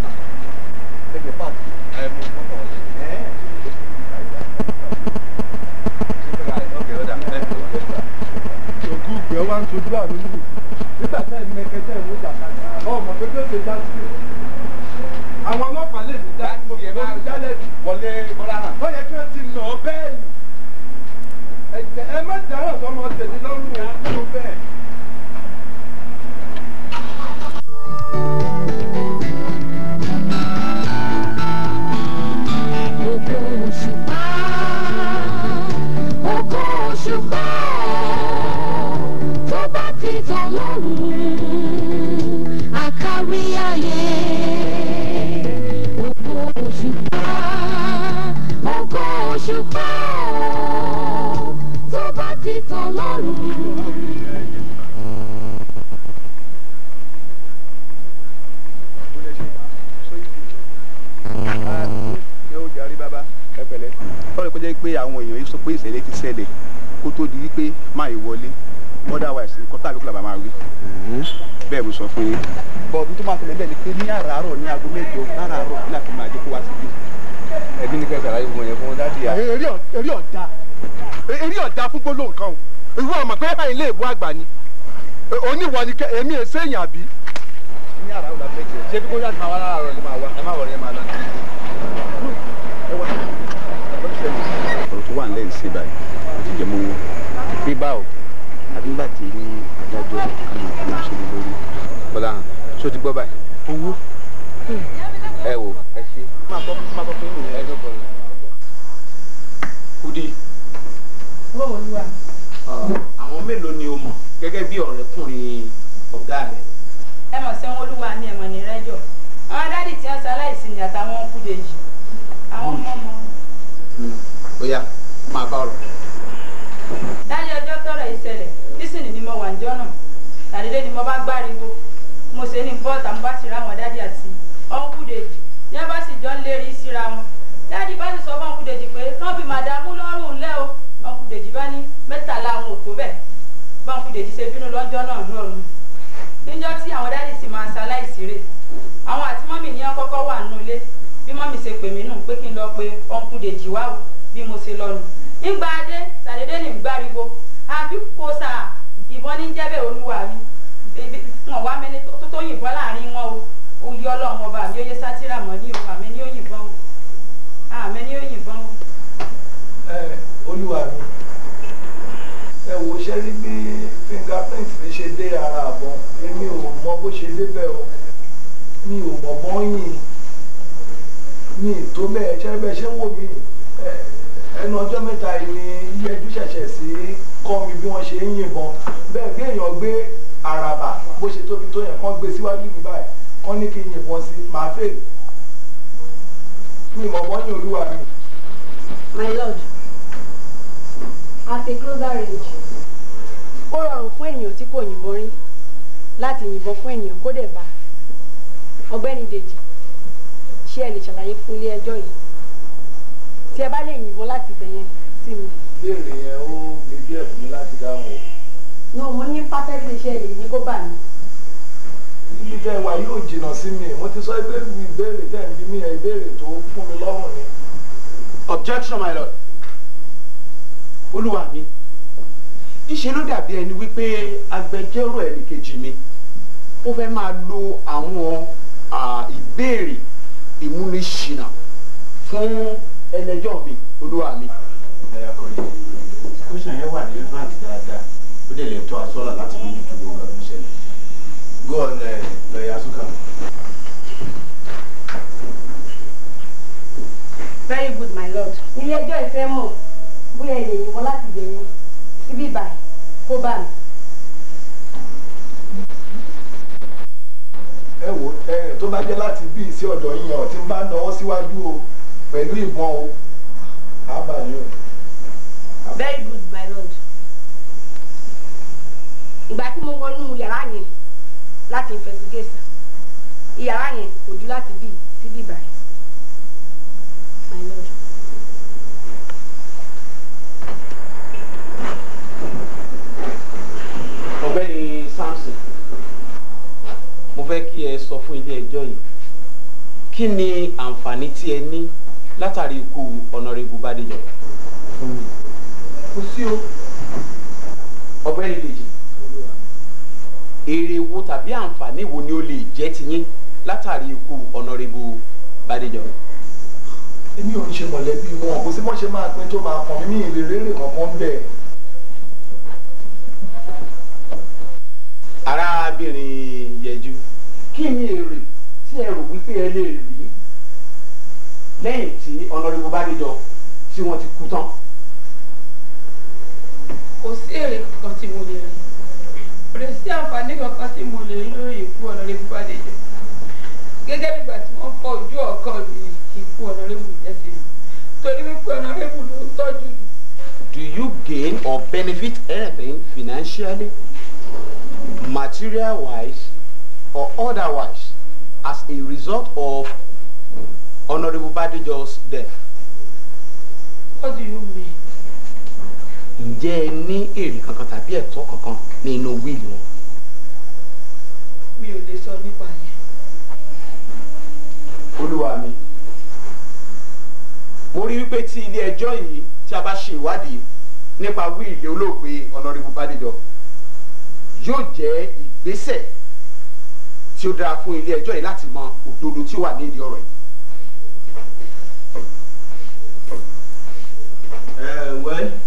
òkú ìfẹ́ wá ń sojú àmì nínú nígbà tẹ́ ẹ̀ mẹ́kẹ́tẹ́ ìwé jàkadì ọmọ pé bí ó ṣe já sí o. àwọn ọlọ́pàá lè ní já mo fi lórí jálẹ̀ bí. wọlé bọ́lá hàn. ó yẹ kí wọ́n ti nà ọ́ bẹ́ẹ̀ ni. ẹ̀jẹ̀ ẹ má dáràn sọmọ tèmi lọ́rùn o kúrò bẹ́ẹ̀. Ògo òṣùpá, ògo òṣùpá, tó bá ti tàn lọ́rùn, àkárí ayé. Ògo òṣùpá, ògo òṣùpá, tó bá ti tàn lọ́rùn. ṣé ó jàrí bàbá ẹ pẹ̀lẹ́. báwo ni kó jẹ́ pé àwọn èèyàn yìí sọ pé ìṣẹ̀lẹ̀ ti ṣẹlẹ̀ kó tó di wípé máa yìí wọlé otherwise nǹkan tàbí kó làbà máa rí. bẹ́ẹ̀ mo sọ fún yín. bọ́ọ̀dù tó máa tẹ̀lé bẹ́ẹ̀ ni pé ní àràárọ̀ ní aago mẹ́jọ láràárọ̀ kí láti máa jẹ́ kó wá síbí. ẹbí ní kẹsàn-án ayé gbogbo yẹn fún dádì à. eré ọ̀- eré ọ̀dà eré ọ̀dà fún gbólóhùn kan o ìwọ ọmọ pé báyìí lè bú àgbà ni oníwọ ni kẹ èmi ẹ̀ sẹ́yìn àbí. ní àràárọ̀ la fẹ́ jẹ ṣé bí kó yàtọ̀ máa wá láràárọ̀ ni máa wá ẹ má wọ̀rọ̀ yẹn máa lọ. gbèsè báyìí àti jẹ mọ́wọ́. bí báwo àbí nígbà tí ní adájọ́ kan náà máa ṣe lé lórí. bọ́lá hàn ṣó ti gbọ́ báyìí. owó ẹ wò ẹ ṣe. máa bọ́ máa bọ́ fún mi ẹ ló bọ̀ lọ. kudi owó olúwa. àwọn mélòó ni o mọ̀ gẹ́gẹ́ bí ọ̀rẹ́kùnrin ọ̀gá rẹ̀. ẹ mọ̀ sí wọn olúwa ní ẹ̀mọ̀ ní rẹ́jọ̀ àwọn dádì tí wọ́n sọ aláìsí ni àtàwọn kúdèjì àwọn ọmọ ọmọ. bóyá máa bá ọ̀rọ̀. dájú ọjọ́ tọrọ ìṣẹ̀lẹ̀ nísìnyí ni mo wà ń jọ́nà tàdédé ni mo bá gbáriwo mo ṣe ní bọ́ọ̀tà mo bá sì ra àwọn dádì àti ọ̀nkúdèjì ní wọ́n bá sì jọ ń lérí síra wọn dádì bá sì sọ fún ọ̀nkúdèjì pé kán fi màdàmú lọ́rùn lẹ́ o ọ̀nkúdèjì bá ní mẹ́tàlá àwọn ò tó bẹ́ẹ̀ bá ọ̀nkúdèjì ṣe bínú lọ́jọ́ náà lọ́rùn níjọ́ tí àwọn dádì sì máa ṣaláìsí rè àwọn àti mọ́mì ní wọn kọ́kọ́ wà nínú ilé bí mọ́mì ṣe pè mí nù pé kí n lọ pe ọ̀nkúdèjì wá o bí mo ṣe lọ nù nígbà adé sàdédé ní gbáriwo àbí kò sà ìbọn ní jẹ́bẹ̀ olúwa mi Bébí, wọn wá mẹ́ni tó tó yìnbọn láàrin wọn o ó yí ọlọ́run ọba mi ó yẹ sátírà mọ́ ní o àmì ní ó yìnbọn o àmì ní ó yìnbọn o. ẹ olúwa mi ẹ wò ṣe rí bí fingerprint mi ṣe dé ara àbọn èmi ò mọ bó ṣe débẹ̀ o mi ò mọ̀ bọ́yìn mi ì tó bẹ́ẹ̀ ṣe bẹ́ẹ̀ ṣe ń wò mí ẹ, ẹnu ọjọ́ mẹ́ta yìí ni yẹjú ṣẹ̀ṣẹ̀ sí kọ́ mi bí wọ́n ṣe ń yìnbọn bẹ́ẹ̀ bí èèyàn gbé àràbà bó ṣe tóbi tó yẹn kán gbé síwájú mi báyìí kán ní kí n yìnbọn sí màá fèrè mi ì mọ̀ bọ́yìn olúwa mi. My lord, at a closer range, ó rọrùn fún ènìyàn tí kò yìnbọn rí láti yìnbọn fún ènìyàn kó dẹ̀ bá. Ọ̀gbẹ́ni Dèjì, ṣé ẹ lè ṣàlàyé fún ilé ẹjọ́ yìí? Tí ẹ bá lè yìnbọn láti bẹ̀ yẹn sí mi. ìbéèrè yẹn ó le díẹ̀ fún mi láti dáhùn o. No, mo ní perfectly ṣe lè ní kó bà mí. ibi tẹ́ ẹ wà yóò jìnnà sí mi mo ti sọ pé ìbéèrè tẹ́ ẹ ń bí mi yẹn ìbéèrè tó fún mi lọ́rùn ni. objection my lord olúwa mi ìṣe ló dàbí ẹni wípé agbẹjọ́rò ẹnìkejì mi ó fẹ́ máa lo àwọn ah, ìbéèrè ìmúniṣìnà fún ẹlẹ́jọ́ mi olúwa mi. ẹ̀yà kọ̀ọ̀lì kóṣàn yẹn wà ní relevant dáadáa ó dẹ̀ lè tọ́ asọ́là láti bí jùjú gbogbo ọ̀gá tó ń ṣẹlẹ̀ go on lọ́ọ̀yà suka. Very good, my lord. Ilé ẹjọ́ ìfẹ́ mọ̀ bóyá ẹ lè yìnbọn láti bẹ̀ yẹn síbí báyìí kó bà mí. ẹ wò ẹ tó bá jẹ́ láti bí sí ọ̀dọ̀ yín ọ̀ tí ń bá náwó síwájú o pẹ̀lú ìbọn o àbáyọ. Very good, my lord. Ìgbà tí mo wọnú yàrá yẹn láti investigate ìyàrá yẹn kò ju láti bí síbí báyìí. My lord. ọ̀gbẹ́ni samson mo fẹ́ kí ẹ sọ fún ilé ẹjọ́ yìí kí ni àǹfààní tí ẹ ní látàrí ikú ọ̀nàrẹ́bù bàdéjọ fún mi. kò sí o ọ̀gbẹ́ni dèjì èrè wo tàbí àǹfààní wo ni ó lè jẹ́ tiyín látàrí ikú ọ̀nàrẹ́bù bàdéjọ. èmi ò ń ṣe mọ̀lẹ́bí wọn kò sí mọ́ ṣe máa pín tó máa kàn mí ní ìrèrè kankan bẹ́ẹ̀. arábìnrin yẹjú kí ni èrè tí ẹ rò wípé ẹ lè rí lẹ́yìn tí ọ̀nàrẹ́bù bàdéjọ tí wọ́n ti kú tán. kò sí èrè kankan tí mo lè rí kò lè sí àǹfààní kankan tí mo lè rí lórí ikú ọ̀nàrẹ́bù Bádéjọ gẹ́gẹ́ bí ìgbà tí wọ́n fọ́ ojú ọ̀kan mi ní ikú ọ̀nàrẹ́bù jẹ́ sí mi torí wípé ọ̀nàrẹ́bù ló ń tọ́jú mi. Do you gain or benefit anything financially, material wise, or otherwise as a result of Honorable Badejo's death? What do you mean? Ǹjẹ́ ẹ ní èrè kankan tàbí ẹ̀tọ́ kankan nínú wíìlì wọn? mi ò lè sọ nípa yẹn. Olúwa mi. Mo rí wípé tí ilé ẹjọ́ yìí tí a bá ṣe ìwádìí nípa wíìlì olóògbé Honorable Badejo yóò jẹ́ ìgbésẹ̀ tí ó dára fún ilé ẹjọ́ yìí láti mọ òdodo tí ó wà nídìí ọ̀rọ̀ yìí. ẹ wẹ́ẹ́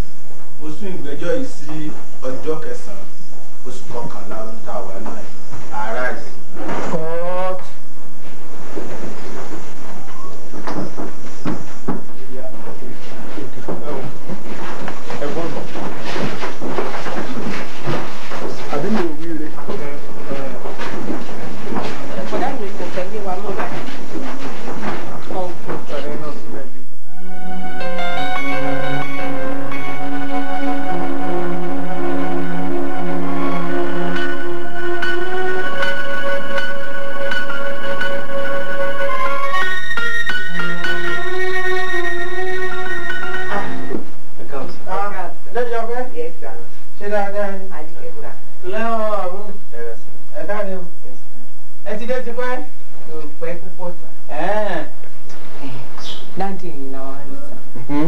dáàdì ẹ̀yìn làwọn rí sà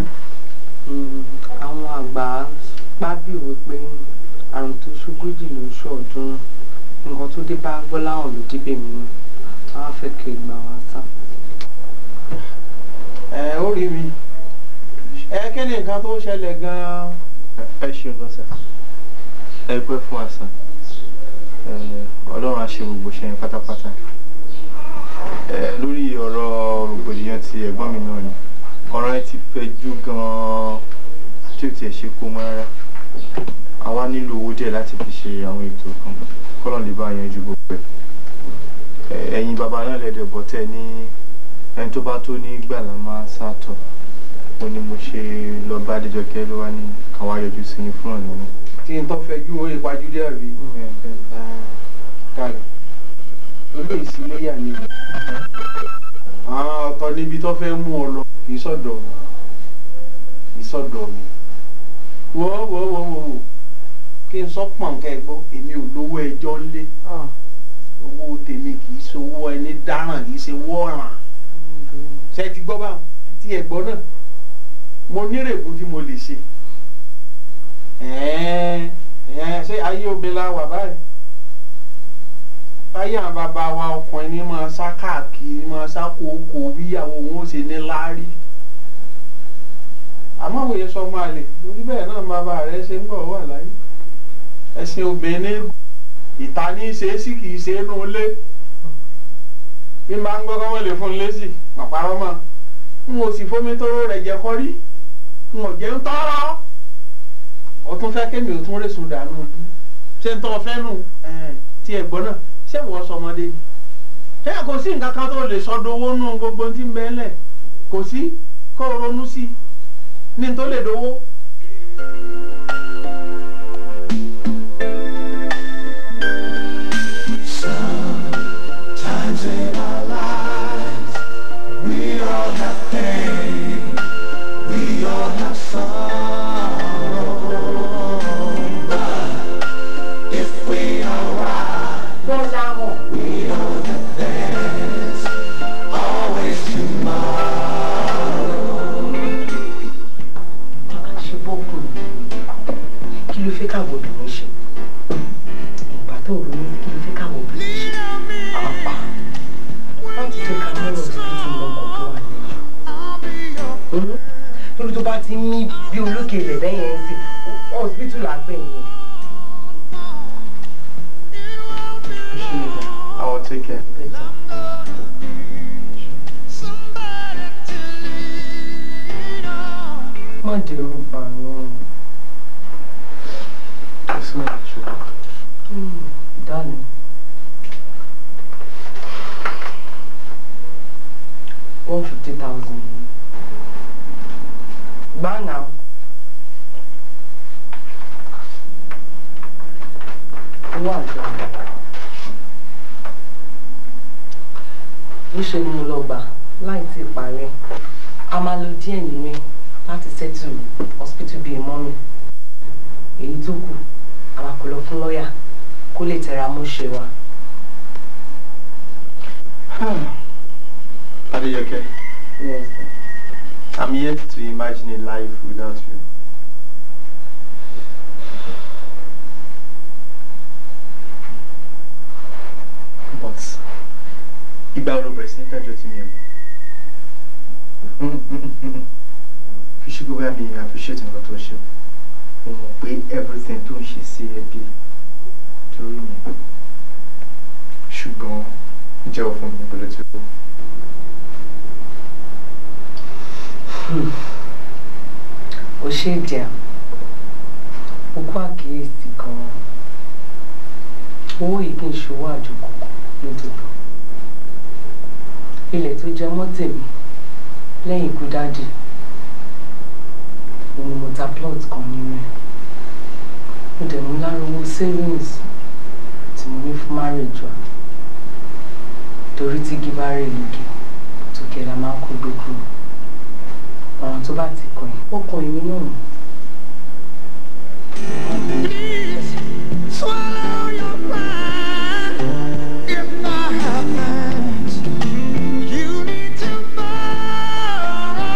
àwọn àgbà pábí òwe pé àrùn tó ṣogójì ló ń ṣọ̀ọ́dúnrún nǹkan tó dé bá gbọ́láhàn ló débè mí nù àwọn fẹ́ kí gbà wá sà. ẹ ó rí mi ẹ kí ni nǹkan tó ṣẹlẹ̀ gan-an. ẹ ṣeun gan sà ẹ pẹ́ fún àṣà ọlọ́run á ṣe gbogbo ṣẹ́yìn pátápátá Eh, lórí ọ̀rọ̀ rògbòdìyàn ti ẹ̀gbọ́n mi náà ni ọ̀rọ̀ ẹ ti fẹjú gan-an tí ò tiẹ̀ ṣe kó mọ́ rárá àwa nílò owó díẹ̀ láti fi ṣe àwọn ètò kan kọ́lọ̀ lè bá yanjú gbogbo ẹ̀ Eh, ẹ̀yin bàbá náà lẹ́dẹ̀ bọ́ tẹ́ ní ẹni tó bá tó ní gbàlà máa sàtọ̀ ó ní mo ṣe lọ bá Adéjọkẹ́ ló wá ní káwá yọjú sí yín fún ọ̀nà náà. tí n tó fẹ́ ju owó ìpajú dé àbí. kálí olóyè síléyà ni àwọn ọ̀tọ̀ níbi tó fẹ́ mú ọ lọ kì í sọ̀dọ̀ mi kì í sọ̀dọ̀ mi wo wo wo wo wo kí n sọ pọ̀n kẹ́ ẹ gbọ́ èmi ò lówó ẹjọ́ ńlé owó tèmi kì í ṣe owó ẹni dáràn kì í ṣe owó ọ̀ràn ṣe ti gbọ́ báwọn tí ẹ gbọ́ náà mo nírègùn tí mo lè ṣe ẹ̀ẹ́n ẹ̀ẹ́n ṣé ayé obìnrin la wà báyìí ayé àwọn bàbá wa ọkùnrin ní máa sá káàkiri máa sá kókó bíyàwó wọn ó ṣe ní láárí àmọ́ òye sọ máa lè lórí bẹ́ẹ̀ náà bàbá rẹ̀ ṣe ń bọ̀ wà láyé ẹ̀sìn obìnrin ní ìta ní í ṣe é sí kì í ṣe é nù lé bí n bá ń gbọ́dọ̀ wọ́n lè fún un lésì pàpàrọ̀ mọ́ n ò sì fomi tóró rẹ̀ jẹ́ kọ́rí n ò jẹ́ ń tọ́rọ́ ó tún fẹ́ kémi ò tún rèsùn dànù ṣé ń tọ́ fẹ́ nù tí ẹ̀ gbọ́ náà ṣé wọ́n sọmọdé ni ṣé kò sí nǹkan kan tó lè sọdọ̀ owó nù gbogbo tí ń bẹ́ẹ̀ lẹ̀ kò sí kó o ronú sí i ní tó lè dowó. Sometimes in our lives, we all have pain, we all have sorrow. But if we are right, we know that there's always tomorrow. ṣe bọ́kùn kí ló fẹ́ káwọ́ obìnrin ṣe ìgbà tó ronú sí kí ló fẹ́ káwọ́ obìnrin ṣe àpá wọ́n ti jẹ́ ká mọ́rọ̀ síbítù lọ́kọ̀ tó wà lẹ́yìn lórí tó bá ti ń mí bí olókè ilẹ̀ bẹ́ẹ̀ yẹn sí ọ̀sibítù làgbẹ̀yìn yẹn. I will take care. má dèrò bàánú Yes, ma'am. Sure. darling one fifty thousand gbá náà owó àjọ níṣẹ́ ni mo lọ gbà láì tí ì parí a máa lo díẹ̀ nínú ẹ̀ láti settle hospital bíi mọ́mì èyí tó kù àwa kò lọ fún lọ́ọ̀yà kó lè tẹra mọ́ ṣe wa. Adejoke, Yes, sir. I'm yet to imagine a life without you. But ìgbà wo ló bẹ̀rẹ̀ sí ní dájọ́ tí mi ò mọ̀? Fi ṣe gbogbo àmì appreciate nǹkan tó ṣe. Mo mọ̀ pé everything tó ń ṣe sí ẹbí torí mi. Ṣùgbọ́n jẹ́wọ́ fún mi pẹ̀lú tí ó. ó ṣe díẹ̀ ó kó àkíyèsí gan-an owó yìí kì í ṣòwò àjòkòkò nítorí ilẹ̀ tó jẹ mọ́ tèmi lẹ́yìn ikú dáàdì òun ni mo ta plot kan nínú ẹ̀ mo dẹ̀ mú lára owó savings tí mo ní fún marriage wa torí tí gíbá rè lókè tókè la máa ń kó gbé kúrò ọ̀ràn tó bá ti kàn yín ó kàn yín náà Swallow your pride. If that happens, you need to borrow.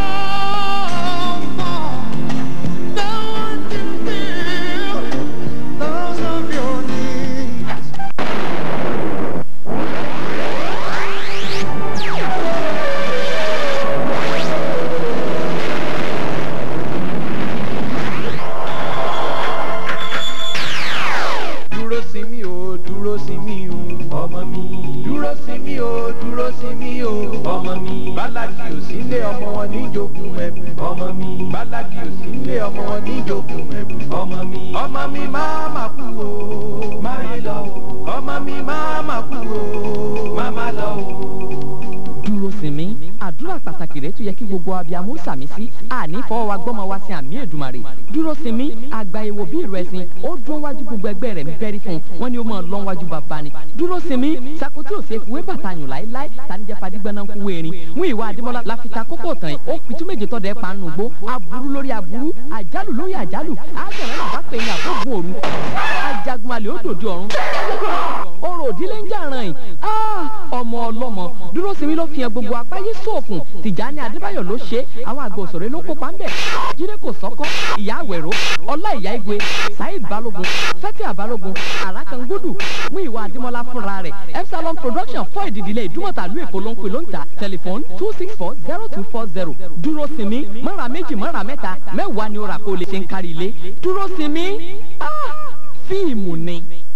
jogún ẹ̀bùn ọmọ mi bálákì ò sí nílé ọmọ wọn ní jogún ẹ̀bùn ọmọ mi ọmọ mi máa mà kú o má yé lọ o ọmọ mi máa mà kú o má má lọ o. dúró sinmi àdúrà pàtàkì rẹ tó yẹ kí gbogbo abiyamọ sàmì sí àní fọwọ́ wa gbọ́mọ wa sí àmì èdùmàrè dúró sinmi àgbà èwo bí ìrù ẹ̀sìn ó dún wájú gbogbo ẹgbẹ́ rẹ̀ ń bẹ́rí fún un wọ́n ní ó mọ̀ lọ́n wájú bàbá ni dúró sinmi sakoti òsè fìwé bàtà yùn láéláé tanijẹ́ fadigbana ń kú erin mú ìwà àdìmọ́lá láfita kókó tán ó pitú méje tọ́ dẹ́ panu gbó aburú lórí aburú àjálù lórí àjálù àjẹrẹ́ náà bá pè ní àkógun òru ajagunmalè ó dòde ọ̀run orò òdílé ń jàrán yìí ọmọ ọlọ́mọ dúró sinmi ló fi hàn gbogbo apáyé sóòkùn tìjàni adébáyọ̀ ló ṣe é àwọn àgbà òṣèré ló kópa ń bẹ̀ jíde kò sọ́kọ́ ìyá àwẹ̀rọ ọlá ìyá igwe saheed balógun fatia balógun arakangudu mú ìwà àdìmọ́lá fúnra rẹ̀ epsilon production fọ́ ìdìdílé ìdúmọ̀tà lú èkó ló ń pè ló ń ta tẹlifóònù two six four zero two four zero dúró sinmi mọ́ra méjì mọ́ra mẹ́ta mẹ́wàá ni ó rà kó lè ṣe ń kárí ilé dúró sinmi fíìmù ni.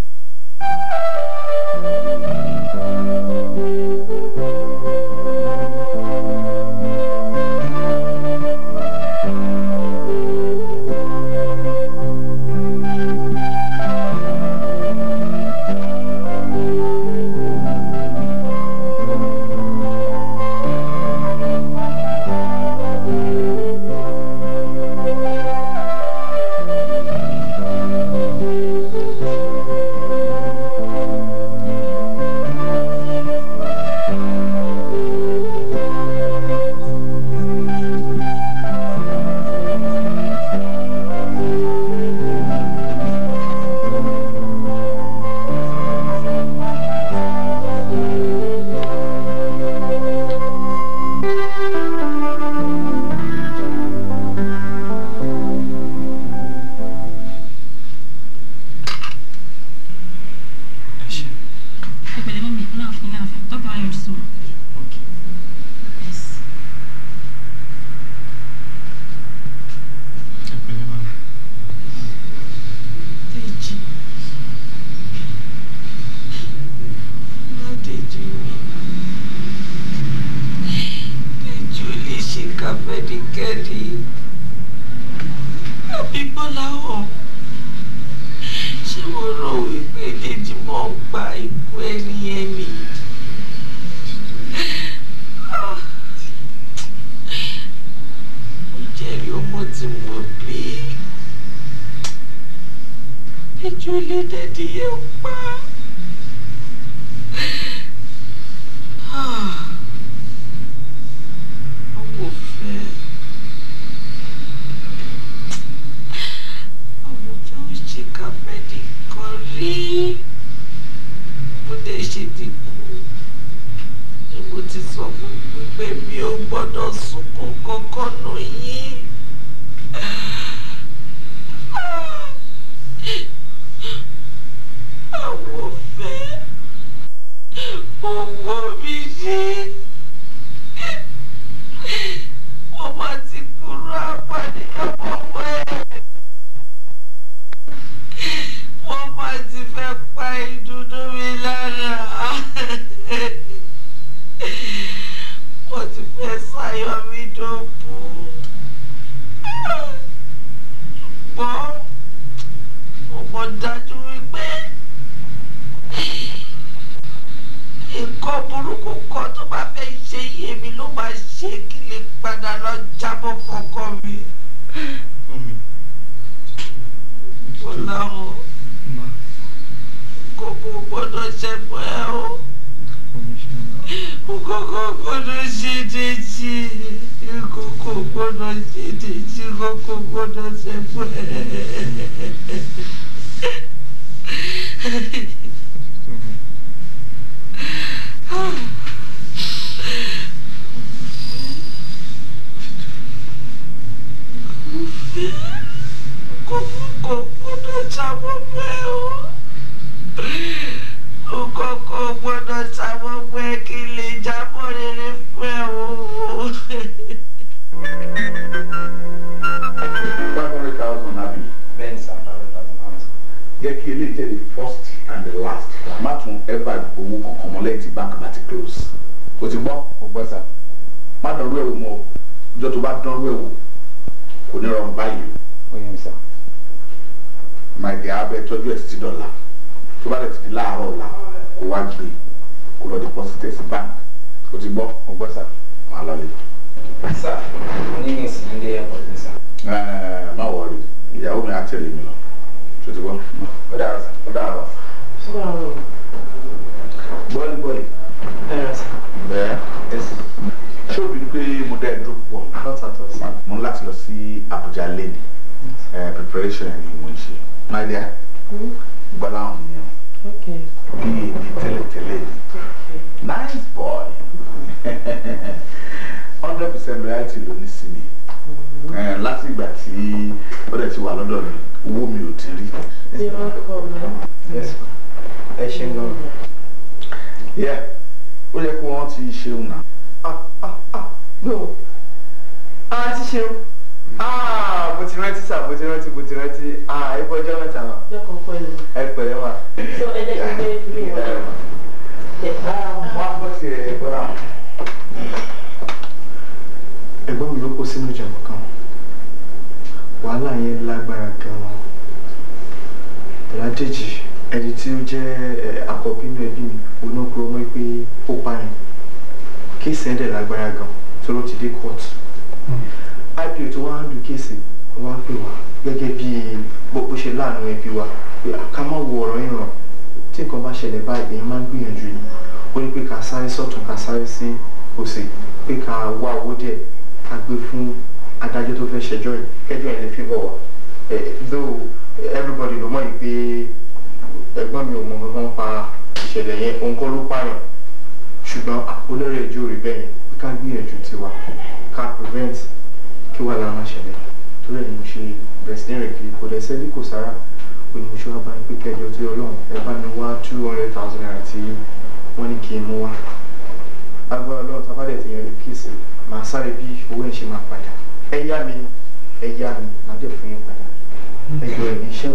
Ẹ̀pẹ̀lẹ́ mọ́mí, ọlọ́run fún yín náà fẹ́. Dókítà wa yọjú sí wọn. Yes. Dèjì. Ládèjì mi. Dèjì ò lè ṣe kábẹ́díkẹ́dì. Àbí Bọ́láhàn. Ṣé mo rò wípé Dèjì mọ̀ ń pa ikú ẹni ẹni? Mo jẹ́rìí ọmọ tí mo bí. Dèjì ò lè dẹ́dí yẹn pa. Àwọn òfẹ́. Àwọn òfẹ́ ò ṣe kábẹ́dì kan rí. Mo dẹ̀ ṣe ti kú. Ni mo ti sọ fún mi pé mi ò gbọ́dọ̀ sunkún kankan nù yín. Àwọn òfẹ́. Owó mi ṣe. Mo máa ti kúrò àpàdé ọmọ ẹ̀. Wọ́n máa ti fẹ́ pa ìdùnnú mi lára. Wọ́n ti fẹ́ sáyọ mi dọ̀bù. Ṣùgbọ́n mo mọ̀ dájú wípé nǹkan burúkú kan tó bá fẹ́ ṣe iye mi ló máa ṣe kí lè padà lọ jábọ̀ fọkàn mi. Bọ́láhàn kókó gbọ́dọ̀ ṣẹ́gun ẹ o kókó gbọ́dọ̀ ṣe dèjì kókó gbọ́dọ̀ ṣe dèjì kókó gbọ́dọ̀ ṣẹ́gun ẹ. Kókó gbọ́dọ̀ jábọ̀ bẹ́ẹ̀ o o kọ́kọ́ gbọ́dọ̀ sáwọ́ pé kí lè jábọ̀ rere fún ẹ o. five hundred thousand àbí. bẹ́ẹ̀ni sir five hundred thousand pounds. jẹ́ kí eléyìí jẹ́ the first and the last. má tún ever owó kankan mọ́ lẹ́yìn tí bank bá ti close. o ti gbọ́. o gbọ́ sá. má dọ̀rọ̀ ẹ̀rù mọ́ o. ìjọ tó bá dánrú ẹ̀ wò kò ní rọrùn báyìí ó yẹ mi sá. máa dẹ̀ abẹ́ tọ́jú ẹ̀ títí dọ̀la tó bá dẹ̀ ti di láàárọ̀ ọ̀la kó wá gbé kó lọ deposit ẹ̀ sí bank o ti gbọ́. mo gbọ́ sá. máa lọ lé. sá oníyìn sí ilé ẹ̀kọ́ ní sá. Ẹ̀ẹ́, má wọrí ìyàwó mi á tẹ̀lé mi lọ tó ti gbọ́. ó dàrọ sá. ó dàrọ. bọ́ọ̀lì bọ́ọ̀lì. ẹ̀rọ sá. bẹ́ẹ̀ ṣé o bí pé mo dá ẹ dúró pọ̀ mo ń láti lọ sí Abuja lẹ́nu preparation ẹ̀ ni mo ń ṣe my dear gbọ́dọ̀ àwọn ènìyàn Okay. bí èmi tẹ́lẹ̀tẹ́lẹ̀ ni nice boy hundred percent loyalty ló ní sí mi Eh, láti ìgbà tí ó dẹ̀ ti wà lọ́dọ̀ mi owó mi ò ti rí. You're welcome, man. yes ma ẹ ṣe ń gan. Yeah, ó yẹ kó wọ́n ti ṣeun náà. no a ti ṣeun ah mo ti rántí sá mo ti rántí mo ti rántí ah ẹ bọ́ ọjọ́ mẹ́ta ma Jọ́kàn pẹ̀lú. ẹ pẹ̀lẹ́ ma. So ẹ jẹ́ kí n gbé ilé wọn. wọ́n á bọ́ sí ẹ gbọ́dọ̀ àwọn. ẹ̀gbọ́n mi ló kó sínú ìjàmbá kan wàhálà yẹn lágbára gan-an Bọ́ládèjì ẹni tí ó jẹ́ ẹ, àkọ́bí inú ẹbí mi onókúrò mọ́ pé ó pààyàn kéèsì ẹ̀dẹ̀ lágbára gan tó ló ti dé court ipo tó wá ń lu kéèsì wá pè wá gẹ́gẹ́ bí bó bó ṣe láàánú ẹbí wa pé ká má wo ọ̀rọ̀ yìí ràn tí nǹkan bá ṣẹlẹ̀ báyìí èèyàn máa ń gbìyànjú ni ó ní pé ká sáré sọ́tún ká sáré sí òsì pé ká wá owó díẹ̀ ká gbé fún adájọ́ tó fẹ́ ṣẹjọ́ yìí kẹjọ́ yẹn lè fi bọ̀ wá Eh, though everybody ló mọ̀ yìí pé ẹ̀gbọ́n mi ò mọ̀ kankan pa ìṣẹ̀lẹ̀ yẹn òun kọ́ ló pààyàn ṣùgbọ́n olórí ẹjọ́ rí bẹ́ẹ̀ yẹn pé ká gbìyànjú tiwa ká prevent kí wàá lára máa ṣẹlẹ̀ torí ẹ̀ ni mo ṣe bẹ̀rẹ̀ sí ní rẹ̀ kiri kò dẹ̀ sẹ́bí kò sára ó ní mo ṣe wá bá yín pé kẹjọ tí ọlọ́run ẹ bá mi wá two hundred thousand naira tí wọ́n ní kí n mú wá agbára ọlọ́run tá a bá dẹ̀ ti yẹn rí kíìsì màá sáré bí owó ẹ̀ ṣe máa padà ẹ yá mi ẹ yá mi màá dẹ̀ fún yín padà ẹ yọ ẹ̀yìn iṣẹ́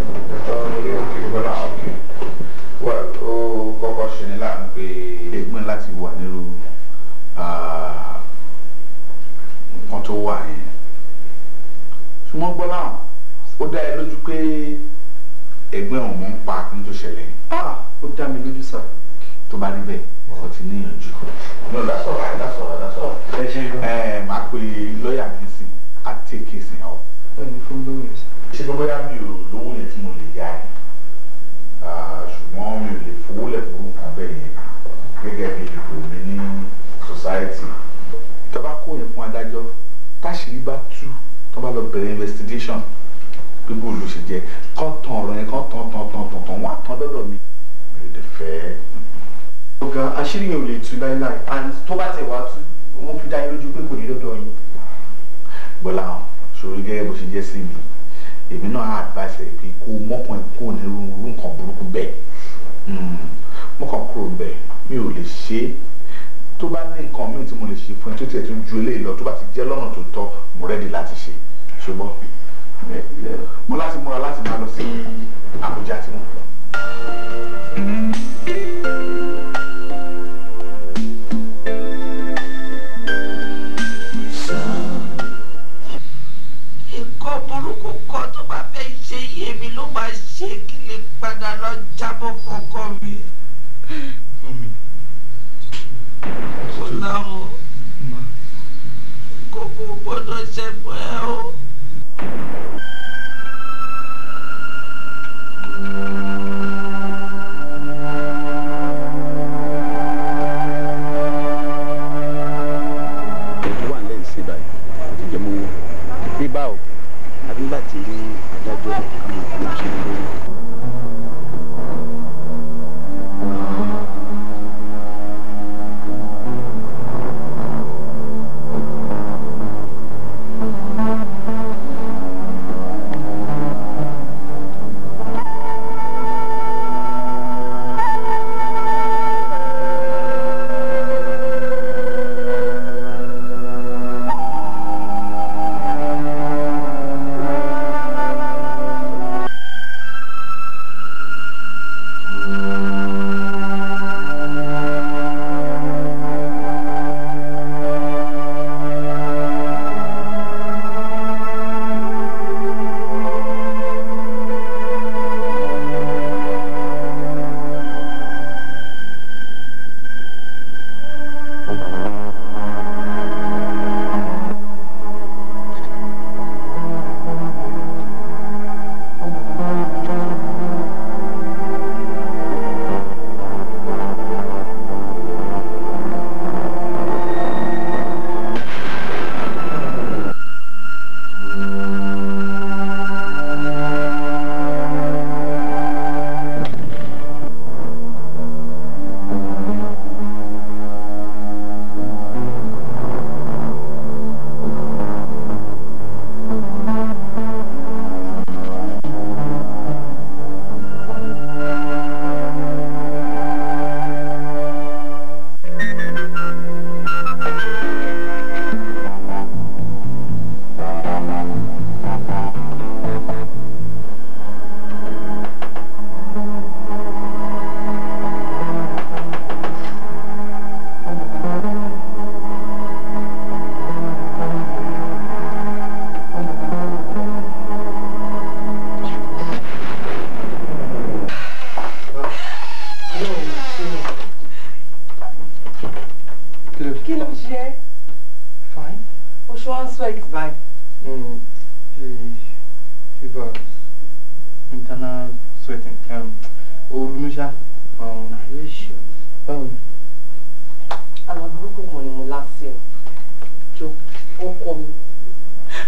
Well, ó kọ́kọ́ ṣe ní láàánú pé ẹgbẹ́ láti wà nírú ah, nǹkan tó wà yẹn. Ṣùgbọ́n gbọ́ láwọn, ó dá ẹ lójú pé ẹgbẹ́ òun mọ̀ ń pa akíní tó ṣẹlẹ̀ yẹn. ó dá mi lójú sá. Tó bá rí bẹ́ẹ̀, ọ̀rọ̀ ti níyànjú. No, that's all right, that's all right, that's all right. ẹ ṣe gan. Ẹ máa pe lọ́ọ̀yà mi sí, á take case yẹn up. ẹ ní fún lórí ẹ̀ sá. ṣé pé bóyá mi ò lówó yẹn tí mo lè yá ẹ Ah, ṣùgbọ́n mi ò lè fowó lẹ̀ fún nǹkan bẹ́ẹ̀ yẹn gẹ́gẹ́ bí ipò mi ní society. tó bá kó yẹn fún adájọ́ táṣìírí bá tú tó bá lọ bẹ̀rẹ̀ investigation pé bó ló ṣe jẹ́ kán tan ọ̀rọ̀ yẹn kán tan tan tan tan tan wọ́n á tan dọ́dọ̀ mi. mi ò lè fẹ́ ọ̀gá àṣírí yẹn ò lè tú láíláí and tó bá tẹ̀ wá tú wọ́n fi dá yín lójú pé kò ní lọ́dọ̀ yín. gbọ́lá hàn sórí gẹ́gẹ́ bó ṣe jẹ́ sí mi èmi náà á advice ẹ̀ pé kó mọ́kàn ẹ̀ kó ní irú irú nǹkan burúkú bẹ́ẹ̀ Mm, mọ́kàn kúrò bẹ́ẹ̀ mi ò lè ṣe é tó bá ní nǹkan míì tí mo lè ṣe fún ẹ tó tiẹ̀ tún ju eléyìí lọ tó bá ti jẹ́ lọ́nà tó tọ́ mo rẹ́dí láti ṣe ṣùgbọ́n mo láti múra láti máa lọ sí Àbújá tí mo lọ. nǹkan burúkú kan tó bá fẹ́ ṣe yé mi ló máa ṣe kí lè padà lọ jábọ̀ fọkọ mi. kò láwọn kókó gbọ́dọ̀ ṣẹ́gun ẹ o. ètò wà nílẹ̀ ìsìn báyìí ó ti jẹ́ mọ́ owó bí báwo àbí nígbà tí adájọ́ àwọn ọ̀gá náà ṣe ń lórí.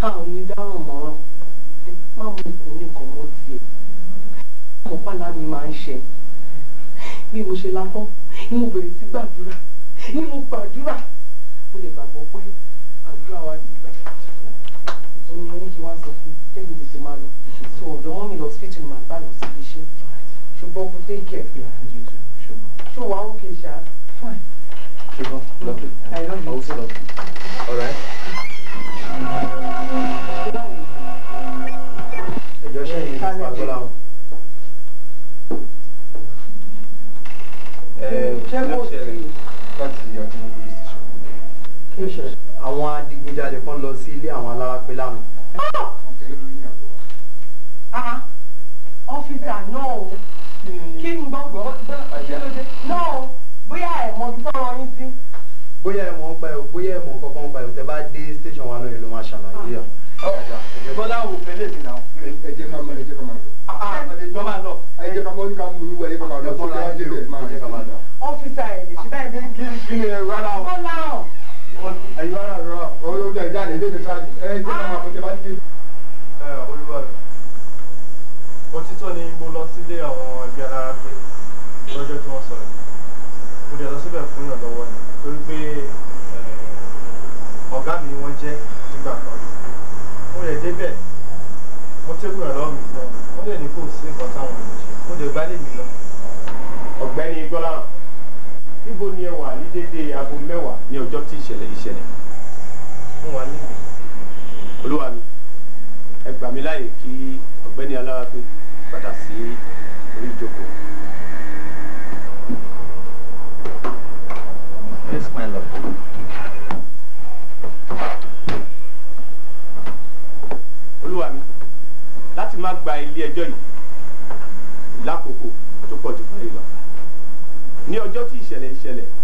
a ò ní dáhùn mọ́ràn má mú ikùn nìkan mọ́ tiẹ̀ ọmọ pàlà mi máa ń ṣe bí mo ṣe látán ni mo bẹ̀rẹ̀ sí gbàdúrà ni mo gbàdúrà mo lè gbàgbọ́ pé àdúrà wa ti gbà ó ní ní kí wọ́n sọ fún tẹ́mi tètè máa lọ so ọ̀dọ̀ wọn mi lọ hospital ni màá bá lọ síbi iṣẹ́ ṣùgbọ́n kò take care ṣó wàá òkè ṣá fine. Sugar, love you. I love you. I also love you. All right. Ẹjọ́ ṣe yìí ní Agbọ́lá o. Ṣé kò sí? Láti ọdún police station. Kí ló ṣẹlẹ̀? Àwọn adigunjalè kan lọ sí ilé àwọn alárápẹ́ lánàá. Ah, ọ́fíìsà náà o. Kí ni gbọ́ gbọ́ kí ló dé? Náà o, bóyá ẹ̀ mọ ibi tọ́rọ yín sí. Bóyá ẹ̀ mọ̀ ń pa ẹ̀ o, bóyá ẹ̀ mọ̀ kankan ń pa ẹ̀ o, tẹ bá dé station wa náà ẹ̀ ló máa ṣàlàyé ẹ̀. bọ́lá ò fẹ́ lè mi náà. ẹ jẹ́ ká máa ẹ jẹ́ ká máa lọ. Àtàlẹ́ jọ máa lọ. ẹ jẹ́ ká máa ní ká mú ìwé ẹ jẹ́ ká máa lọ. Ẹ bọ́lá ẹ jẹ́ máa ẹ jẹ́ ká máa lọ. Ọ́fíìsà ẹ̀ lè ṣe báyìí bí kí kí ni ẹ rárá o. Bọ́lá hàn. ẹ̀yin rárá rárá o ó jẹ́ ìjáde ilé ìjọba ẹ jẹ́ ká máa fọ́jọ́ bá dé. Ẹ olúwa rẹ̀. Òtítọ́ ni mo lọ sílé àwọn ẹbí alárápé lọ́jọ́ tí wọ́n sọ̀rọ̀. Mo dẹ̀ lọ síbẹ̀ fún ìrànlọ́wọ́ ni torí pé eh, ọ̀gá mi wọ́n jẹ́ nígbà kan. Mo lè débẹ̀ mo tẹ́kù ìrànlọ́wọ́ mi fún wọn. Wọ́n dẹ̀ ní kò sí nǹkan táwọn ò lè ṣe. Mo dẹ̀ gbálẹ̀ mi lọ. ọ̀gbẹ́ni gbọ́lá níbo ni ẹ wà ní dédé aago mẹ́wàá ní ọjọ́ tí ìṣẹ̀lẹ̀ yìí ṣẹlẹ̀. Mo wà níbi. olúwa mi ẹ gbà mí láàyè kí ọ̀gbẹ́ni alárápé padà sí orí ìjókòó. Yes, my lord. olúwa mi láti má gba ilé ẹjọ́ yìí lákòókò tó pọ̀ jù báyìí lọ ní ọjọ́ tí ìṣẹ̀lẹ̀ ìṣẹ̀lẹ̀